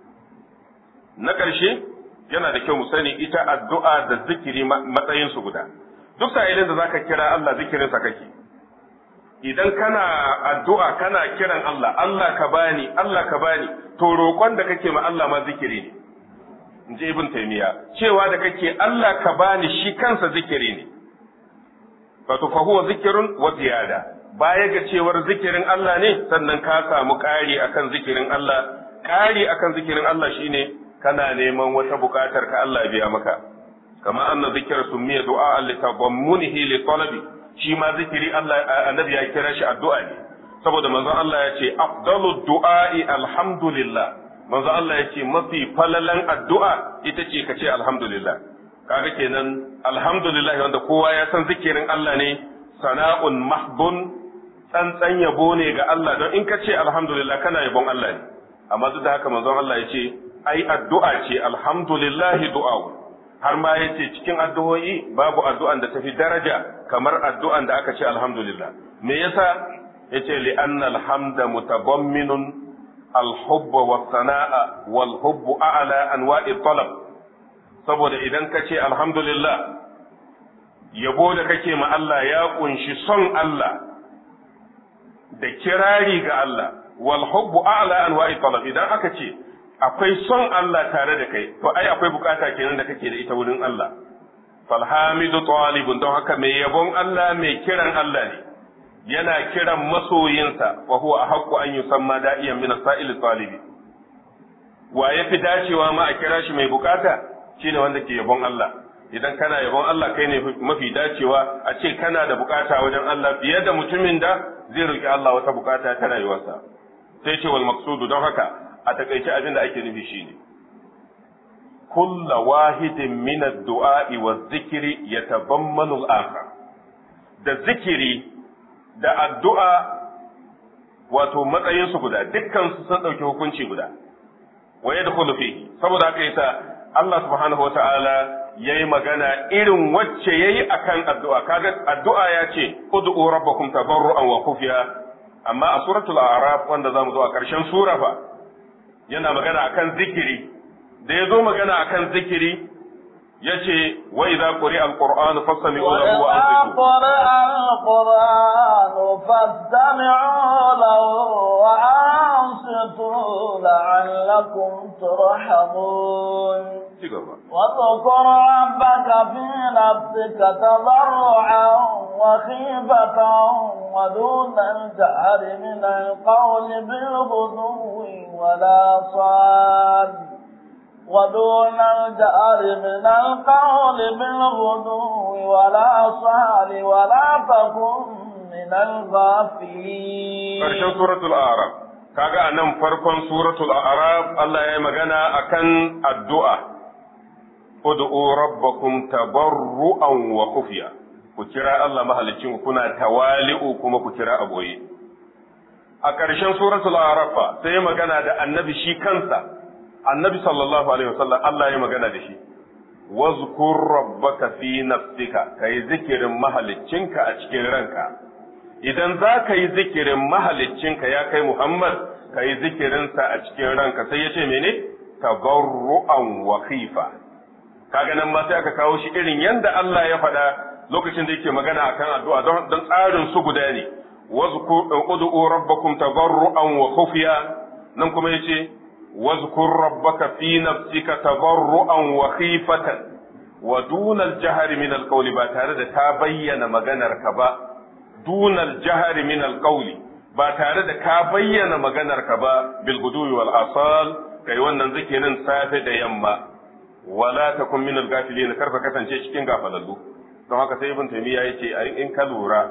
na ƙarshe yana da kyau mu sani ita addu'a da zikiri matsayinsu guda duk sa'ilin da zaka kira Allah zikirinsa kake idan kana addu'a kana kiran Allah, Allah ka bani, Allah ka bani, to roƙon da kake ma Allah ma zikiri ne, in ji Ibn Taymiya, cewa da kake Allah ka bani shi kansa zikiri ne, wato fa huwa zikirun wa ziyada, baya ga cewar zikirin Allah ne, sannan ka samu ƙari akan zikirin Allah, ƙari akan zikirin Allah shine kana neman wata buƙatar ka Allah biya maka, kama anna zikira summiya du'a li tadammunihi li talabi shi ma zikiri Allah annabi ya kira shi addu'a ne saboda manzon Allah ya ce afdalu du'a'i alhamdulillah manzon Allah ya ce mafi falalan addu'a ita ce ka ce alhamdulillah kaga kenan alhamdulillah wanda kowa ya san zikirin Allah ne sana'un mahdun tsantsan yabo ne ga Allah don in ka ce alhamdulillah kana yabon Allah ne amma duk da haka manzon Allah ya ce ai addu'a ce alhamdulillah du'a'u har ma ya ce cikin addu'o'i babu addu'an da tafi daraja kamar addu'an da aka ce alhamdulillah. Me yasa ya ce li'anna alhamda mutabamminun alhubba wa sana'a wal hubbu a'ala anwa'i talab saboda idan ka ce alhamdulillah yabo da kake ma Allah ya kunshi son Allah da kirari ga Allah wal hubbu a'la anwa'i talab idan aka ce akwai son Allah tare da kai to ai akwai bukata kenan da kake da ita wurin Allah falhamidu talibun don haka mai yabon Allah mai kiran Allah ne yana kiran masoyinsa wa huwa ahqqu an yusamma da'iyan min sa'il talibi wa yafi dacewa ma a kira shi mai bukata shine wanda ke yabon Allah idan kana yabon Allah kai ne mafi dacewa a ce kana da bukata wajen Allah fiye da mutumin da zai roki Allah wata bukata ta rayuwarsa sai ce wal maqsudu don haka a takaice abin da ake nufi shine kulla wahidin min ad-du'a wa zikri yatabammanu al-akhar da zikiri da addu'a wato matsayin su guda dukkan su sun dauki hukunci guda wa yadkhulu fihi saboda haka yasa Allah subhanahu wata'ala yayi magana irin wacce yayi akan addu'a kaga addu'a ya ce ud'u rabbakum tabarru'an wa khufiya amma a suratul a'raf wanda zamu zo a ƙarshen sura fa yana magana akan zikiri da ya zo magana akan zikiri ya ce wa idza quri'a al-qur'an fastami'u lahu wa ansitu quri'a al-qur'an fastami'u lahu wa ansitu la'allakum turhamun واذكر ربك في نفسك تضرعا وخيفة ودون الجهر من القول بالغدو ولا صاد ودون الجهر من القول بالغدو ولا صال ولا تكن من الغافلين ƙarshen suratul a'raf kaga anan farkon suratul a'raf Allah ya yi magana akan addu'a ud'u rabbakum tabarru'an wa khufiya ku kira Allah mahalicin kuna tawali'u kuma ku kira aboye a ƙarshen suratul a'raf sai magana da annabi shi kansa annabi sallallahu alaihi wasallam Allah ya magana da shi wazkur rabbaka fi nafsika kai zikirin mahaliccinka a cikin ranka idan za ka yi zikirin mahaliccinka ya kai Muhammad ka yi zikirinsa a cikin ranka sai ya ce mene tabarru'an wa khifa kaga nan ma sai aka kawo shi irin yanda Allah ya faɗa lokacin da yake magana akan addu'a don don tsarin su guda ne wazkur ud'u rabbakum tabarru'an wa khufiya nan kuma yace wazkur rabbaka fi nafsika tabarru'an wa khifatan wa duna al-jahri min al-qawli ba tare da ta bayyana maganar ka ba duna al-jahri min al-qawli ba tare da ka bayyana maganar ka ba bil guduwi wal asal kai wannan zikirin safe da yamma wala takun min al-ghafilin karka kasance cikin gafalallu don haka sai ibn taymiya yace in ka lura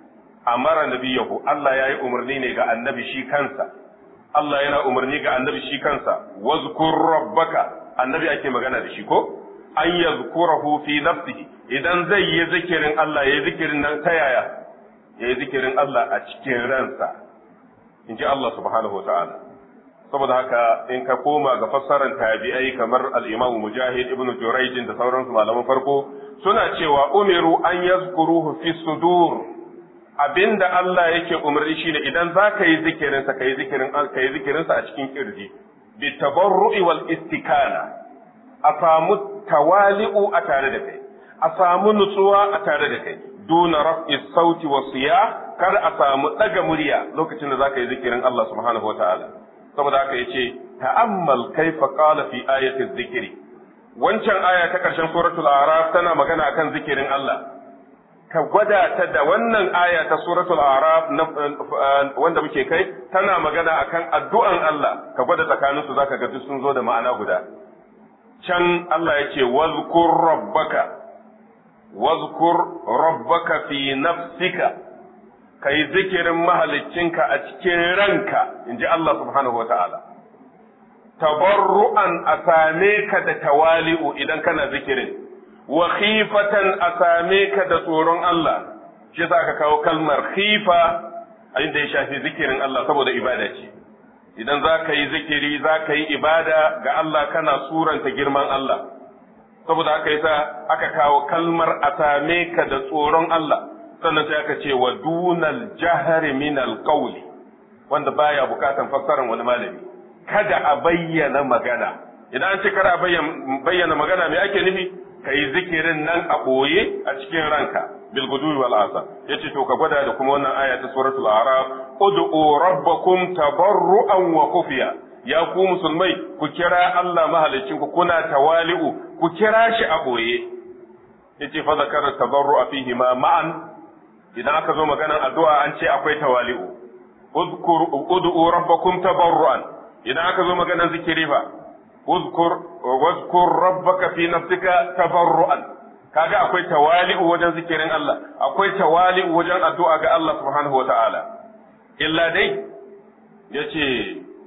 amara nabiyahu Allah yayi umarni ne ga annabi shi kansa Allah yana umarni ga annabi shi kansa wazkur rabbaka annabi ake magana da shi ko an yazkurahu fi nafsihi idan zai yi zikirin Allah yayi zikirin nan ta yaya yayi zikirin Allah a cikin ransa inji Allah subhanahu wa ta'ala saboda haka in ka koma ga fassarar tabi'ai kamar al-Imam Mujahid ibn Jurayj da sauransu malaman farko suna cewa umiru an yazkuruhu fi sudur abinda Allah yake umarni shine idan za ka yi zikirin sa kai zikirin ka yi zikirin sa a cikin kirji bi tabarru'i wal istikana a samu tawali'u a tare da kai a samu nutsuwa a tare da kai duna raf'i sauti wa siya kar a samu daga murya lokacin da za ka yi zikirin Allah subhanahu wa ta'ala saboda haka yace ta'ammal kaifa qala fi ayati dhikri wancan aya ta karshen suratul a'raf tana magana akan zikirin Allah ka gwada ta da wannan aya ta suratul a'raf wanda muke kai tana magana akan addu'an Allah ka gwada tsakanin su zaka ga duk sun zo da ma'ana guda can Allah yace wazkur rabbaka wazkur rabbaka fi nafsika ka yi zikirin mahaliccinka a cikin ranka in ji Allah subhanahu wa ta'ala. Tabarru'an a same ka da tawali'u idan kana zikirin, wa khifatan a same ka da tsoron Allah, shi za ka kawo kalmar khifa a inda ya shafi zikirin Allah saboda ibada ce. Idan za ka yi zikiri za ka yi ibada ga Allah kana suranta girman Allah, saboda haka yasa aka kawo kalmar a same ka da tsoron Allah. sannan sai aka ce wa dunal jahari min alqawli wanda baya bukatan fassarar wani malami kada a bayyana magana idan an ce kada a bayyana magana me ake nufi kai zikirin nan a boye a cikin ranka bil gudui wal asa yace to ka gwada da kuma wannan aya ta suratul a'raf ud'u rabbakum tabarruan wa khufiya ya ku musulmai ku kira Allah mahalicin ku kuna tawali'u ku kira shi a boye yace fa zakara tabarru'a fihi ma ma'an idan aka zo maganar addu'a an ce akwai tawali'u uzkur ud'u rabbakum tabarruan idan aka zo maganar zikiri fa uzkur wazkur rabbaka fi nafsika tabarruan kaga akwai tawali'u wajen zikirin Allah akwai tawali'u wajen addu'a ga Allah subhanahu wata'ala illa dai yace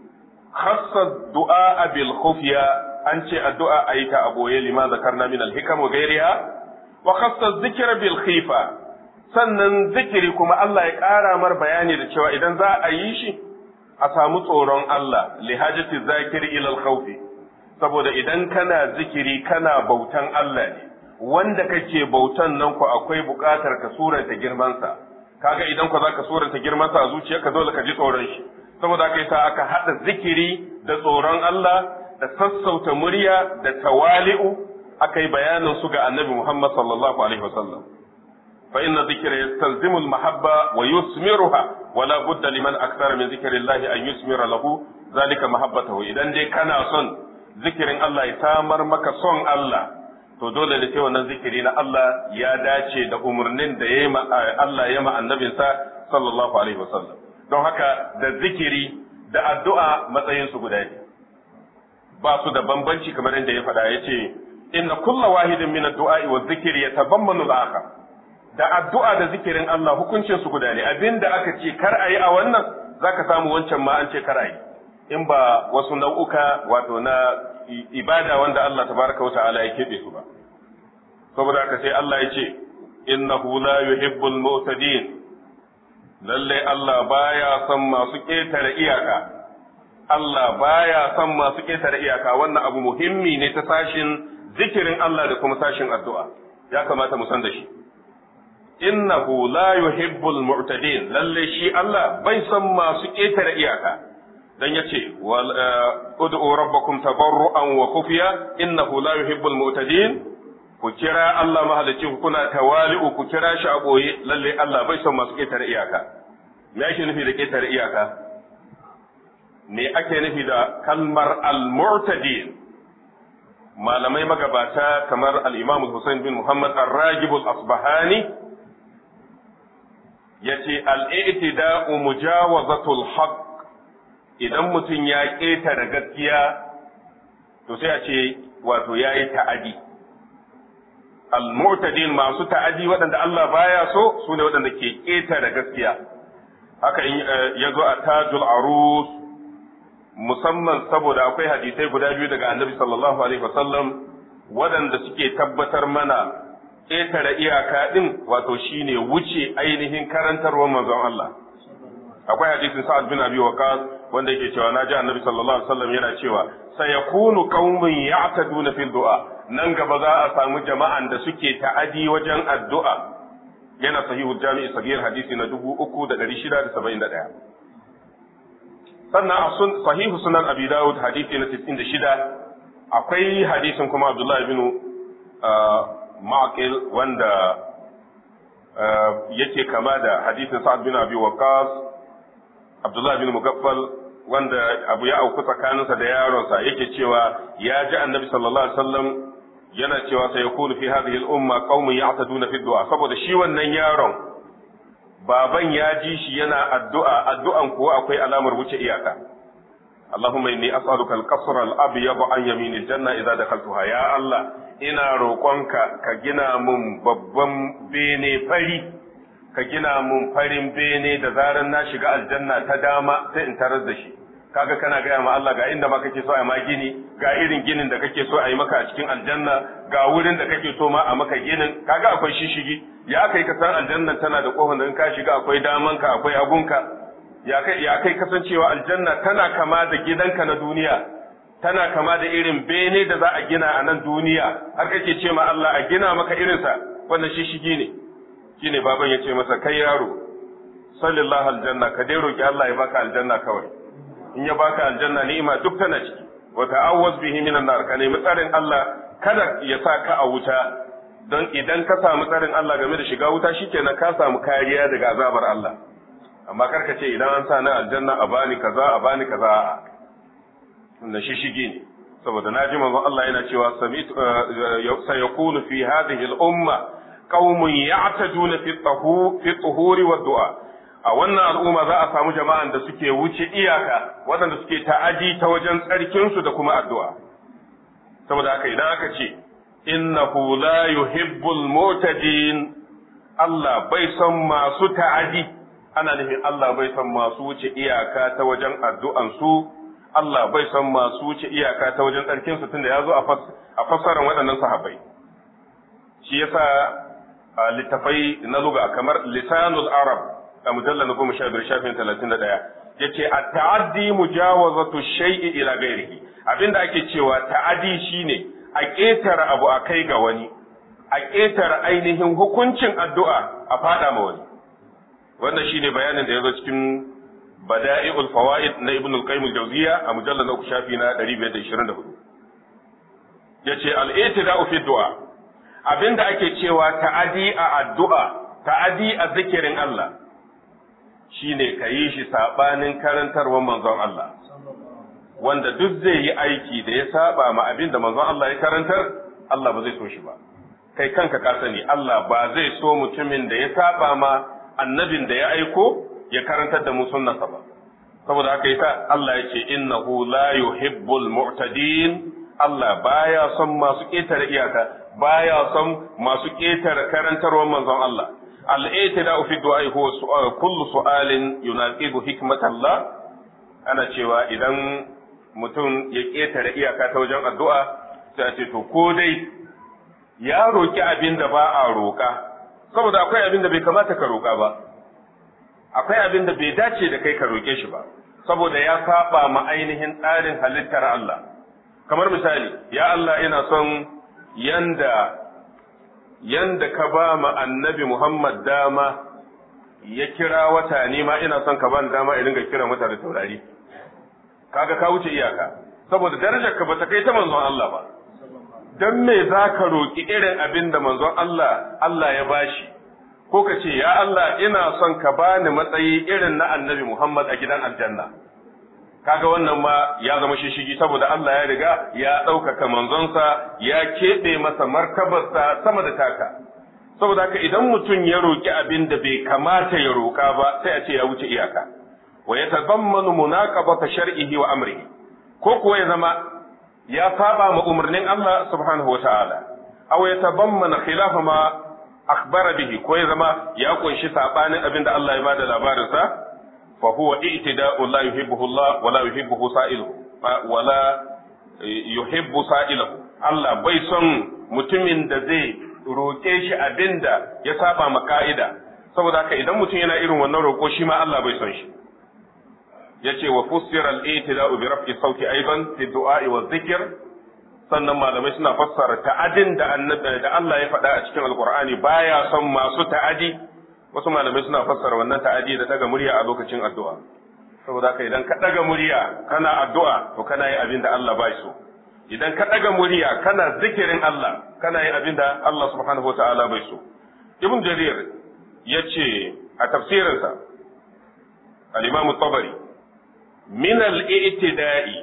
khassa du'a bil khufiya an ce addu'a ayi ta aboye lima zakarna min al hikam wa ghayriha wa khassa dhikra bil khifa sannan zikiri kuma Allah ya ƙara mar bayani da cewa idan za a yi shi a samu tsoron Allah li hajati zakiri ila al khawfi saboda idan kana zikiri kana bautan Allah ne wanda kake bautan nan ku akwai buƙatar ka suranta girmansa kaga idan ku zaka suranta girmansa a zuciyarka dole ka ji tsoron shi saboda haka yasa aka hada zikiri da tsoron Allah da sassauta murya da tawali'u aka yi bayanin su ga Annabi Muhammad sallallahu alaihi wasallam fa inna dhikra yastalzimu al-mahabba wa yusmiruha wa la budda liman akthara min dhikrillahi an yusmira lahu zalika mahabbatahu idan dai kana son zikirin Allah ya samar maka son Allah to dole da sai wannan zikiri na Allah ya dace da umarnin da yayi Allah ya ma annabinsa sallallahu alaihi wasallam don haka da zikiri da addu'a matsayin su guda ne ba su da bambanci kamar inda ya faɗa yace inna kulla wahidin min ad-du'a wa dhikri yatabammanu al-akhar da addu'a da zikirin Allah hukuncin su guda ne abinda aka ce kar ayi a wannan zaka samu wancan ma an ce kar ayi in ba wasu nau'uka wato na ibada wanda Allah tabaraka wa ta'ala ya keɓe su ba saboda haka sai Allah ya ce innahu la yuhibbul mu'tadin lalle Allah baya son masu ƙetare iyaka Allah baya son masu ƙetare iyaka wannan abu muhimmi ne ta sashin zikirin Allah da kuma sashin addu'a ya kamata mu san da shi innahu la yuhibbul mu'tadin lalle shi Allah bai son masu ƙetare iyaka dan yace wal ud'u rabbakum tabarruan wa khufiya innahu la yuhibbul mu'tadin ku kira Allah mahalicci ku kuna tawali'u ku kira shi a boye lalle Allah bai son masu ketare iyaka me ake nufi da ketare iyaka me ake nufi da kalmar al-mu'tadin malamai magabata kamar al-Imam Hussein bin Muhammad ar-Ragib al-Asbahani yace al-i'tida'u mujawazatul haqq idan mutum ya ƙetare gaskiya to sai a ce wato ya yi ta'adi al-mu'tadin masu ta'adi waɗanda Allah baya so su ne waɗanda ke ƙetare gaskiya haka in ya zo a tajul arus musamman saboda akwai hadisai guda biyu daga annabi sallallahu alaihi wasallam waɗanda suke tabbatar mana ƙetare iyaka ɗin wato shine wuce ainihin karantarwar manzon Allah akwai hadisin sa'ad bin abi waqas wanda yake cewa naji annabi sallallahu alaihi wasallam yana cewa sayakunu qaumun ya'taduna fil du'a nan gaba za a samu jama'an da suke ta'adi wajen addu'a yana sahihul jami'i sagir hadisi na 3671 sannan a sun sahihu sunan abi dawud hadisi na 96 akwai hadisin kuma abdullahi bin ma'aqil wanda yake kama da hadisin sa'ad bin abi waqas abdullahi bin mugaffal wanda abu ya auku tsakaninsa da yaronsa yake cewa ya ji annabi sallallahu alaihi wasallam yana cewa sai yakunu fi hadhihi al-umma qaumun ya'taduna fi du'a saboda shi wannan yaron baban ya ji shi yana addu'a addu'an kuwa akwai alamar wuce iyaka اللهم إني أسألك القصر الأبيض عن يمين الجنة إذا دخلتها يا الله إنا روقنك كجنا من ببن بيني فري كجنا من فرين بيني دزارا ناشق الجنة تداما سإنترز شي kaga kana gaya ma Allah ga inda ma kake so a ma gini ga irin ginin da kake so a yi maka a cikin aljanna ga wurin da kake so ma a maka ginin kaga akwai shishigi ya kai ka san aljanna tana da kofar da in ka shiga akwai damanka akwai hagunka ya kai ya kai kasancewa aljanna tana kama da gidanka na duniya tana kama da irin bene da za a gina a nan duniya har kake ce ma Allah a gina maka irinsa wannan shishigi ne shine baban ya ce masa kai yaro sallallahu aljanna ka dai roki Allah ya baka aljanna kawai in ya baka aljanna ni'ima duk tana ciki wa ta'awwaz bihi minan nar ka nemi tsarin Allah kada ya sa ka a wuta don idan ka samu tsarin Allah game da shiga wuta shikenan ka samu kariya daga azabar Allah amma karka ce idan an sa na aljanna a bani kaza a bani kaza a na shi shige ne saboda na ji manzon Allah yana cewa sami'tu sayakunu fi hadhihi al-umma qaumun ya'taduna fi tahu fi tuhuri wa du'a a wannan al'umma za a samu jama'an da suke wuce iyaka waɗanda suke ta'aji ta wajen tsarkinsu da kuma addu'a. Saboda haka idan aka ce, innahu la yuhibbul mutadin Allah bai son masu ta'aji, ana nufin Allah bai son masu wuce iyaka ta wajen addu'ansu, Allah bai son masu wuce iyaka ta wajen tsarkin su tunda ya zo a fassarar waɗannan sahabbai shi yasa a littafai na luga kamar lisanul arab a mujallar na goma sha biyar shafin talatin da ɗaya ya ce a ta'addi mujawazatu shay'i ila gairihi abinda ake cewa ta'addi shine a ƙetare abu a kai ga wani a ƙetare ainihin hukuncin addu'a a faɗa ma wani wannan shine bayanin da ya zo cikin bada'i'ul fawaid na ibn al-qayyim al-jawziya a mujallar na uku shafi na 524 yace al-i'tida'u fi du'a abinda ake cewa ta'adi a addu'a ta'adi a zikirin Allah shine ka yi shi sabanin karantarwar manzon Allah wanda duk zai yi aiki da ya saba ma abinda manzon Allah ya karantar Allah ba zai so shi ba kai kanka ka sani Allah ba zai so mutumin da ya saba ma annabin da ya aiko ya karantar da mu sunnarsa ba saboda haka yasa Allah ya ce innahu la yuhibbul mu'tadin Allah baya son masu ƙetare iyaka baya son masu ƙetare karantarwar manzon Allah al-i'tida'u fi du'a huwa kullu su'alin yunaqibu hikmatallah ana cewa idan mutum ya ƙetare iyaka ta wajen addu'a sai a ce to ko dai ya roki abin da ba a roƙa saboda akwai abin da bai kamata ka roƙa ba akwai abin da bai dace da kai ka roƙe shi ba saboda ya saba ma ainihin tsarin halittar Allah kamar misali ya Allah ina son yanda yanda ka ba ma annabi Muhammad dama ya kira wata ni ma ina son ka ba dama in ringa kira mutane taurari kaga ka wuce iyaka saboda darajar ka bata kai ta manzon Allah ba dan me zaka roki irin abin da manzon Allah Allah ya bashi ko ka ce ya Allah ina son ka bani matsayi irin na annabi Muhammad a gidan aljanna kaga wannan ma ya zama shishigi saboda Allah ya riga ya ɗaukaka manzonsa ya keɓe masa martabarsa sama da taka saboda haka idan mutum ya roƙi abin da bai kamata ya roƙa ba sai a ce ya wuce iyaka wa ya tazammanu munaqabata shar'ihi wa amrihi ko kuwa ya zama ya saba ma umarnin Allah subhanahu wata'ala aw ya tazammana khilafa ma akhbara bihi ko ya zama ya kunshi sabanin abin da Allah ya bada labarinsa فهو اعتداء لا يحبه الله ولا يحبه سائله ولا يحب سائله Allah bai son mutumin da zai roƙe shi abin da ya saba ma ka'ida saboda haka idan mutum yana irin wannan roƙo shi ma Allah bai son shi yace wa fussira al-i'tida'u bi raf'i sauti aidan fi du'a'i wa dhikr sannan malamai suna fassara ta'adin da da Allah ya faɗa a cikin alqur'ani baya son masu ta'adi wasu malamai suna fassara wannan ta'adi da daga murya a lokacin addu'a saboda haka idan ka daga murya kana addu'a to kana yin abin da Allah ba so idan ka daga murya kana zikirin Allah kana yin abin da Allah subhanahu wa ta'ala bai so ibn jarir yace a tafsirinsa al-imam tabari min al-i'tida'i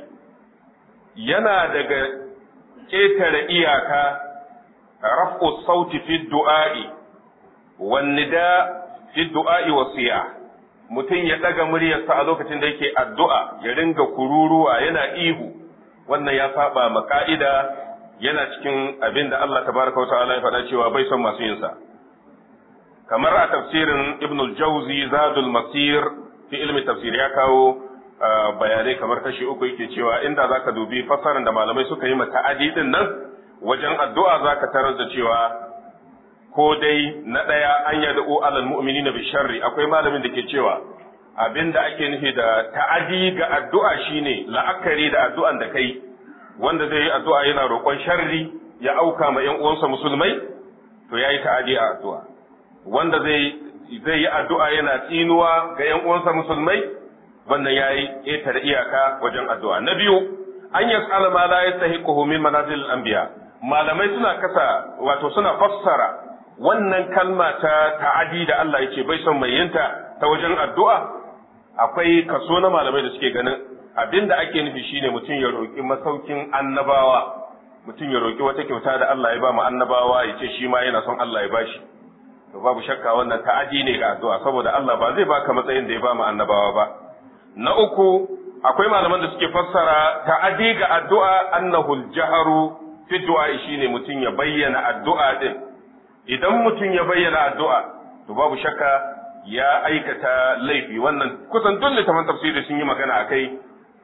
yana daga ketare iyaka raf'u sauti fi du'a'i wannida fi du'a'i wasiya mutum ya daga muryarsa a lokacin da yake addu'a ya ringa kururuwa yana ihu wannan ya saba ma ka'ida yana cikin abin da Allah tabaraka wata'ala ya faɗa cewa bai son masu yin sa kamar a tafsirin Ibn al-Jawzi Zadul Masir fi ilmi tafsir ya kawo bayanai kamar kashi uku yake cewa inda zaka dubi fassarar da malamai suka yi ma ta'adi din nan wajen addu'a zaka tarar da cewa ko dai na ɗaya an yad'u alal mu'minina bi sharri akwai malamin da ke cewa abinda ake nufi da ta'adi ga addu'a shine la'akari da addu'an da kai wanda zai yi addu'a yana roƙon sharri ya auka ma ƴan uwansa musulmai to yayi ta'adi a addu'a wanda zai zai yi addu'a yana tsinuwa ga ƴan uwansa musulmai wannan yayi ƙetare iyaka wajen addu'a na biyu an yas'ala ma la yastahiquhu min manazil anbiya malamai suna kasa wato suna fassara wannan kalma ta ta'adi da Allah yake bai son mai yinta ta wajen addu'a akwai kaso na malamai da suke ganin abinda ake nufi shine mutum ya roƙi masaukin annabawa mutum ya roƙi wata kyauta da Allah ya ba mu annabawa ya ce shi ma yana son Allah ya bashi to babu shakka wannan ta'adi ne ga addu'a saboda Allah ba zai baka matsayin da ya ba mu annabawa ba na uku akwai malaman da suke fassara ta'adi ga addu'a annahu al-jahru fi du'a shine mutum ya bayyana addu'a din idan mutum ya bayyana addu'a to babu shakka ya aikata laifi wannan kusan duk littafin tafsiri sun yi magana akai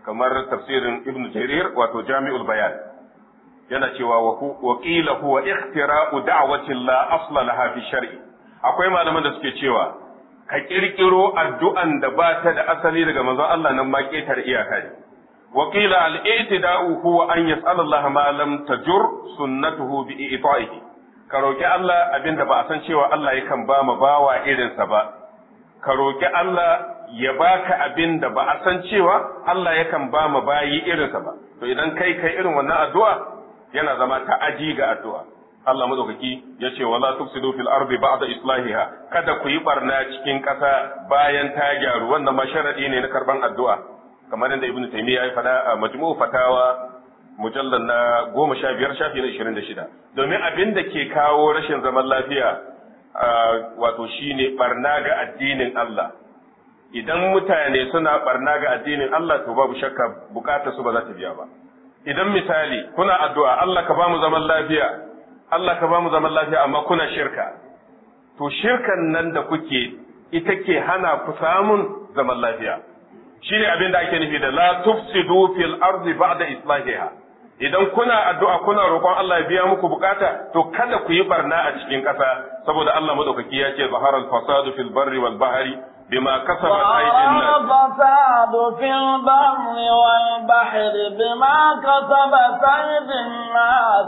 kamar tafsirin ibn jarir wato jami'ul bayan yana cewa wa qila huwa ikhtira'u da'watin la asla laha fi shar'i akwai malaman da suke cewa ka kirkiro addu'an da ba ta da asali daga manzon Allah nan ma ketar iyaka ne wa qila al-i'tida'u huwa an yas'ala Allah ma lam tajur sunnatuhu bi i'ta'ihi ka roki Allah abinda ba a san cewa Allah yakan ba ma bawa irinsa ba ka roki Allah ya baka abin da ba a san cewa Allah yakan ba mu bayi irinsa ba to idan kai kai irin wannan addu'a yana zama ta'aji ga addu'a Allah madaukaki ya ce wala tufsidu fil ardi ba'da islahiha kada ku yi barna cikin ƙasa bayan ta gyaru wannan ma sharadi ne na karban addu'a kamar yadda ibnu taymiya ya faɗa a majmu'u fatawa mujallal na goma sha biyar shafi na ishirin da shida domin abin da ke kawo rashin zaman lafiya wato shine barna ga addinin Allah idan mutane suna barna ga addinin Allah to babu shakka bukatar su ba za ta biya ba idan misali kuna addu'a Allah ka ba mu zaman lafiya Allah ka ba mu zaman lafiya amma kuna shirka to shirkan nan da kuke ita ke hana ku samun zaman lafiya shine abin da ake nufi da la tufsidu fil ardi ba'da islahiha idan kuna addu'a kuna roƙon Allah ya biya muku bukata to kada ku yi barna a cikin ƙasa saboda Allah madaukaki ya ce zaharal fasadu fil barri wal bahri بما كسبت أيدي الناس الفساد في البر والبحر بما كسبت أيدي الناس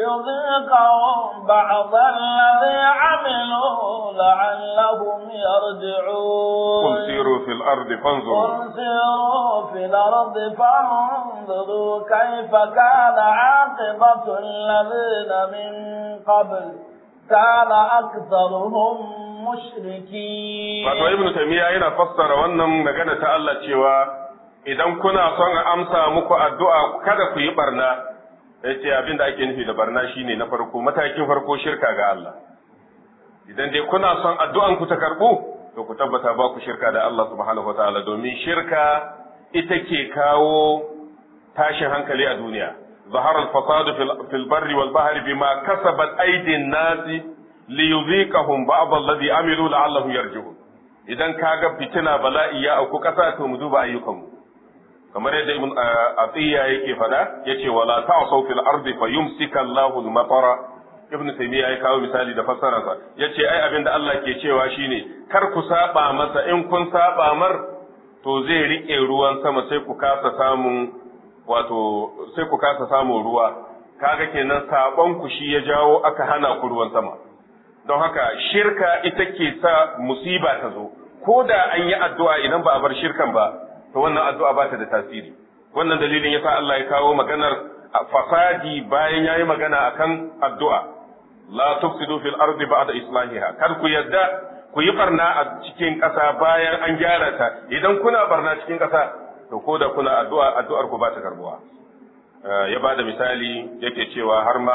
ليذيقهم بعض الذي عملوا لعلهم يرجعون قل سيروا في الأرض فانظروا قل سيروا في الأرض فانظروا كيف كان عاقبة الذين من قبل كان أكثرهم mushriki wato ibnu taymiya yana fassara wannan magana ta Allah cewa idan kuna son a amsa muku addu'a kada ku yi barna yace abin da ake nufi da barna shine na farko matakin farko shirka ga Allah idan dai kuna son addu'an ku ta karbu to ku tabbata ba ku shirka da Allah subhanahu wataala domin shirka ita ke kawo tashin hankali a duniya ظهر الفساد في البر والبحر بما كسبت أيدي الناس liyuziqahum ba'd alladhi amilu la'allahum yarji'un idan kaga fitina bala'i ya auku kasa to mu duba ayyukanmu kamar yadda ibn atiya yake fada yace wala ta'saw fil ardi fayumsika Allahu al-matara ibn taymiya ya kawo misali da fassararsa yace ai abinda Allah ke cewa shine kar ku saba masa in kun saba mar to zai rike ruwan sama sai ku kasa samun wato sai ku kasa samun ruwa kaga kenan sabon ku shi ya jawo aka hana ku ruwan sama don haka shirka ita ke sa musiba ta zo ko da an yi addu'a idan ba a bar shirkan ba to wannan addu'a ba ta da tasiri wannan dalilin yasa Allah ya kawo maganar fasadi bayan yayi magana akan addu'a la tufsidu fil ardi ba'da islahiha kar ku yadda ku yi barna a cikin ƙasa bayan an gyara ta idan kuna barna cikin ƙasa to ko da kuna addu'a addu'ar ku ba ta karbuwa ya ba da misali yake cewa har ma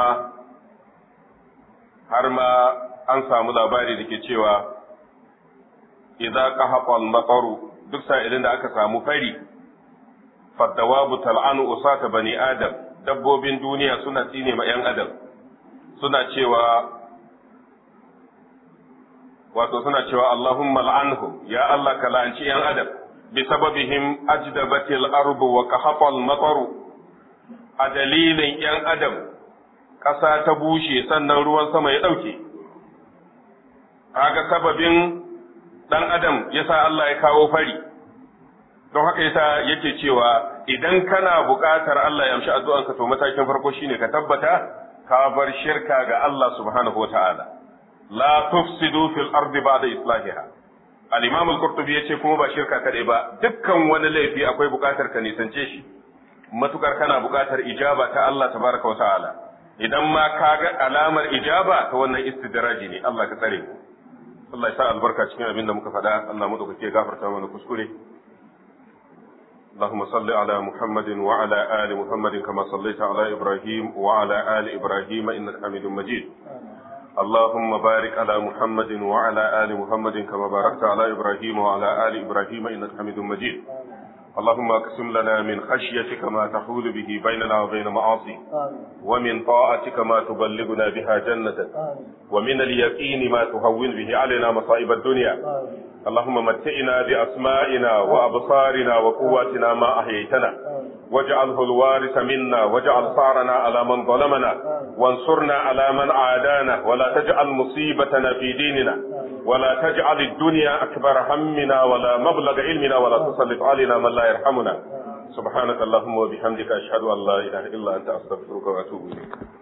har ma an samu labari da ke cewa idza qahaqa al-mataru duk sa'ilin da aka samu fari fadawabu tal'anu usata bani adam dabbobin duniya suna tsine ma yan adam suna cewa wato suna cewa Allahumma al'anhum ya Allah ka la'anci yan adam bi sababihim ajdabatil ardu wa qahaqa al-mataru a dalilin yan adam ƙasa ta bushe sannan ruwan sama ya ɗauke kaga sababin dan adam yasa Allah ya kawo fari don haka yasa yake cewa idan kana buƙatar Allah ya amshi addu'anka to matakin farko shine ka tabbata ka bar shirka ga Allah subhanahu wata'ala la tufsidu fil ardi ba'da islahiha al-imam al-qurtubi yace kuma ba shirka kadai ba dukkan wani laifi akwai buƙatar ka nisance shi matukar kana buƙatar ijaba ta Allah tabaraka wata'ala idan ma ka ga alamar ijaba ta wannan istidraji ne Allah ka tsare mu Allah ya sa albarka cikin abin da muka faɗa Allah madaukake gafarta mana kuskure اللهم صل على محمد وعلى آل محمد كما صليت على إبراهيم وعلى آل إبراهيم إنك حميد مجيد اللهم بارك على محمد وعلى آل محمد كما باركت على إبراهيم وعلى آل إبراهيم إنك حميد مجيد اللهم اقسم لنا من خشيتك ما تحول به بيننا وبين معاصيك ومن طاعتك ما تبلغنا بها جنتك ومن اليقين ما تهون به علينا مصائب الدنيا اللهم متئنا بأسمائنا وأبصارنا وقواتنا ما أحييتنا واجعله الوارث منا واجعل ثارنا على من ظلمنا وانصرنا على من عادانا ولا تجعل مصيبتنا في ديننا ولا تجعل الدنيا أكبر همنا ولا مبلغ علمنا ولا تسلط علينا من لا يرحمنا سبحانك اللهم وبحمدك أشهد أن لا إله إلا أنت أستغفرك وأتوب إليك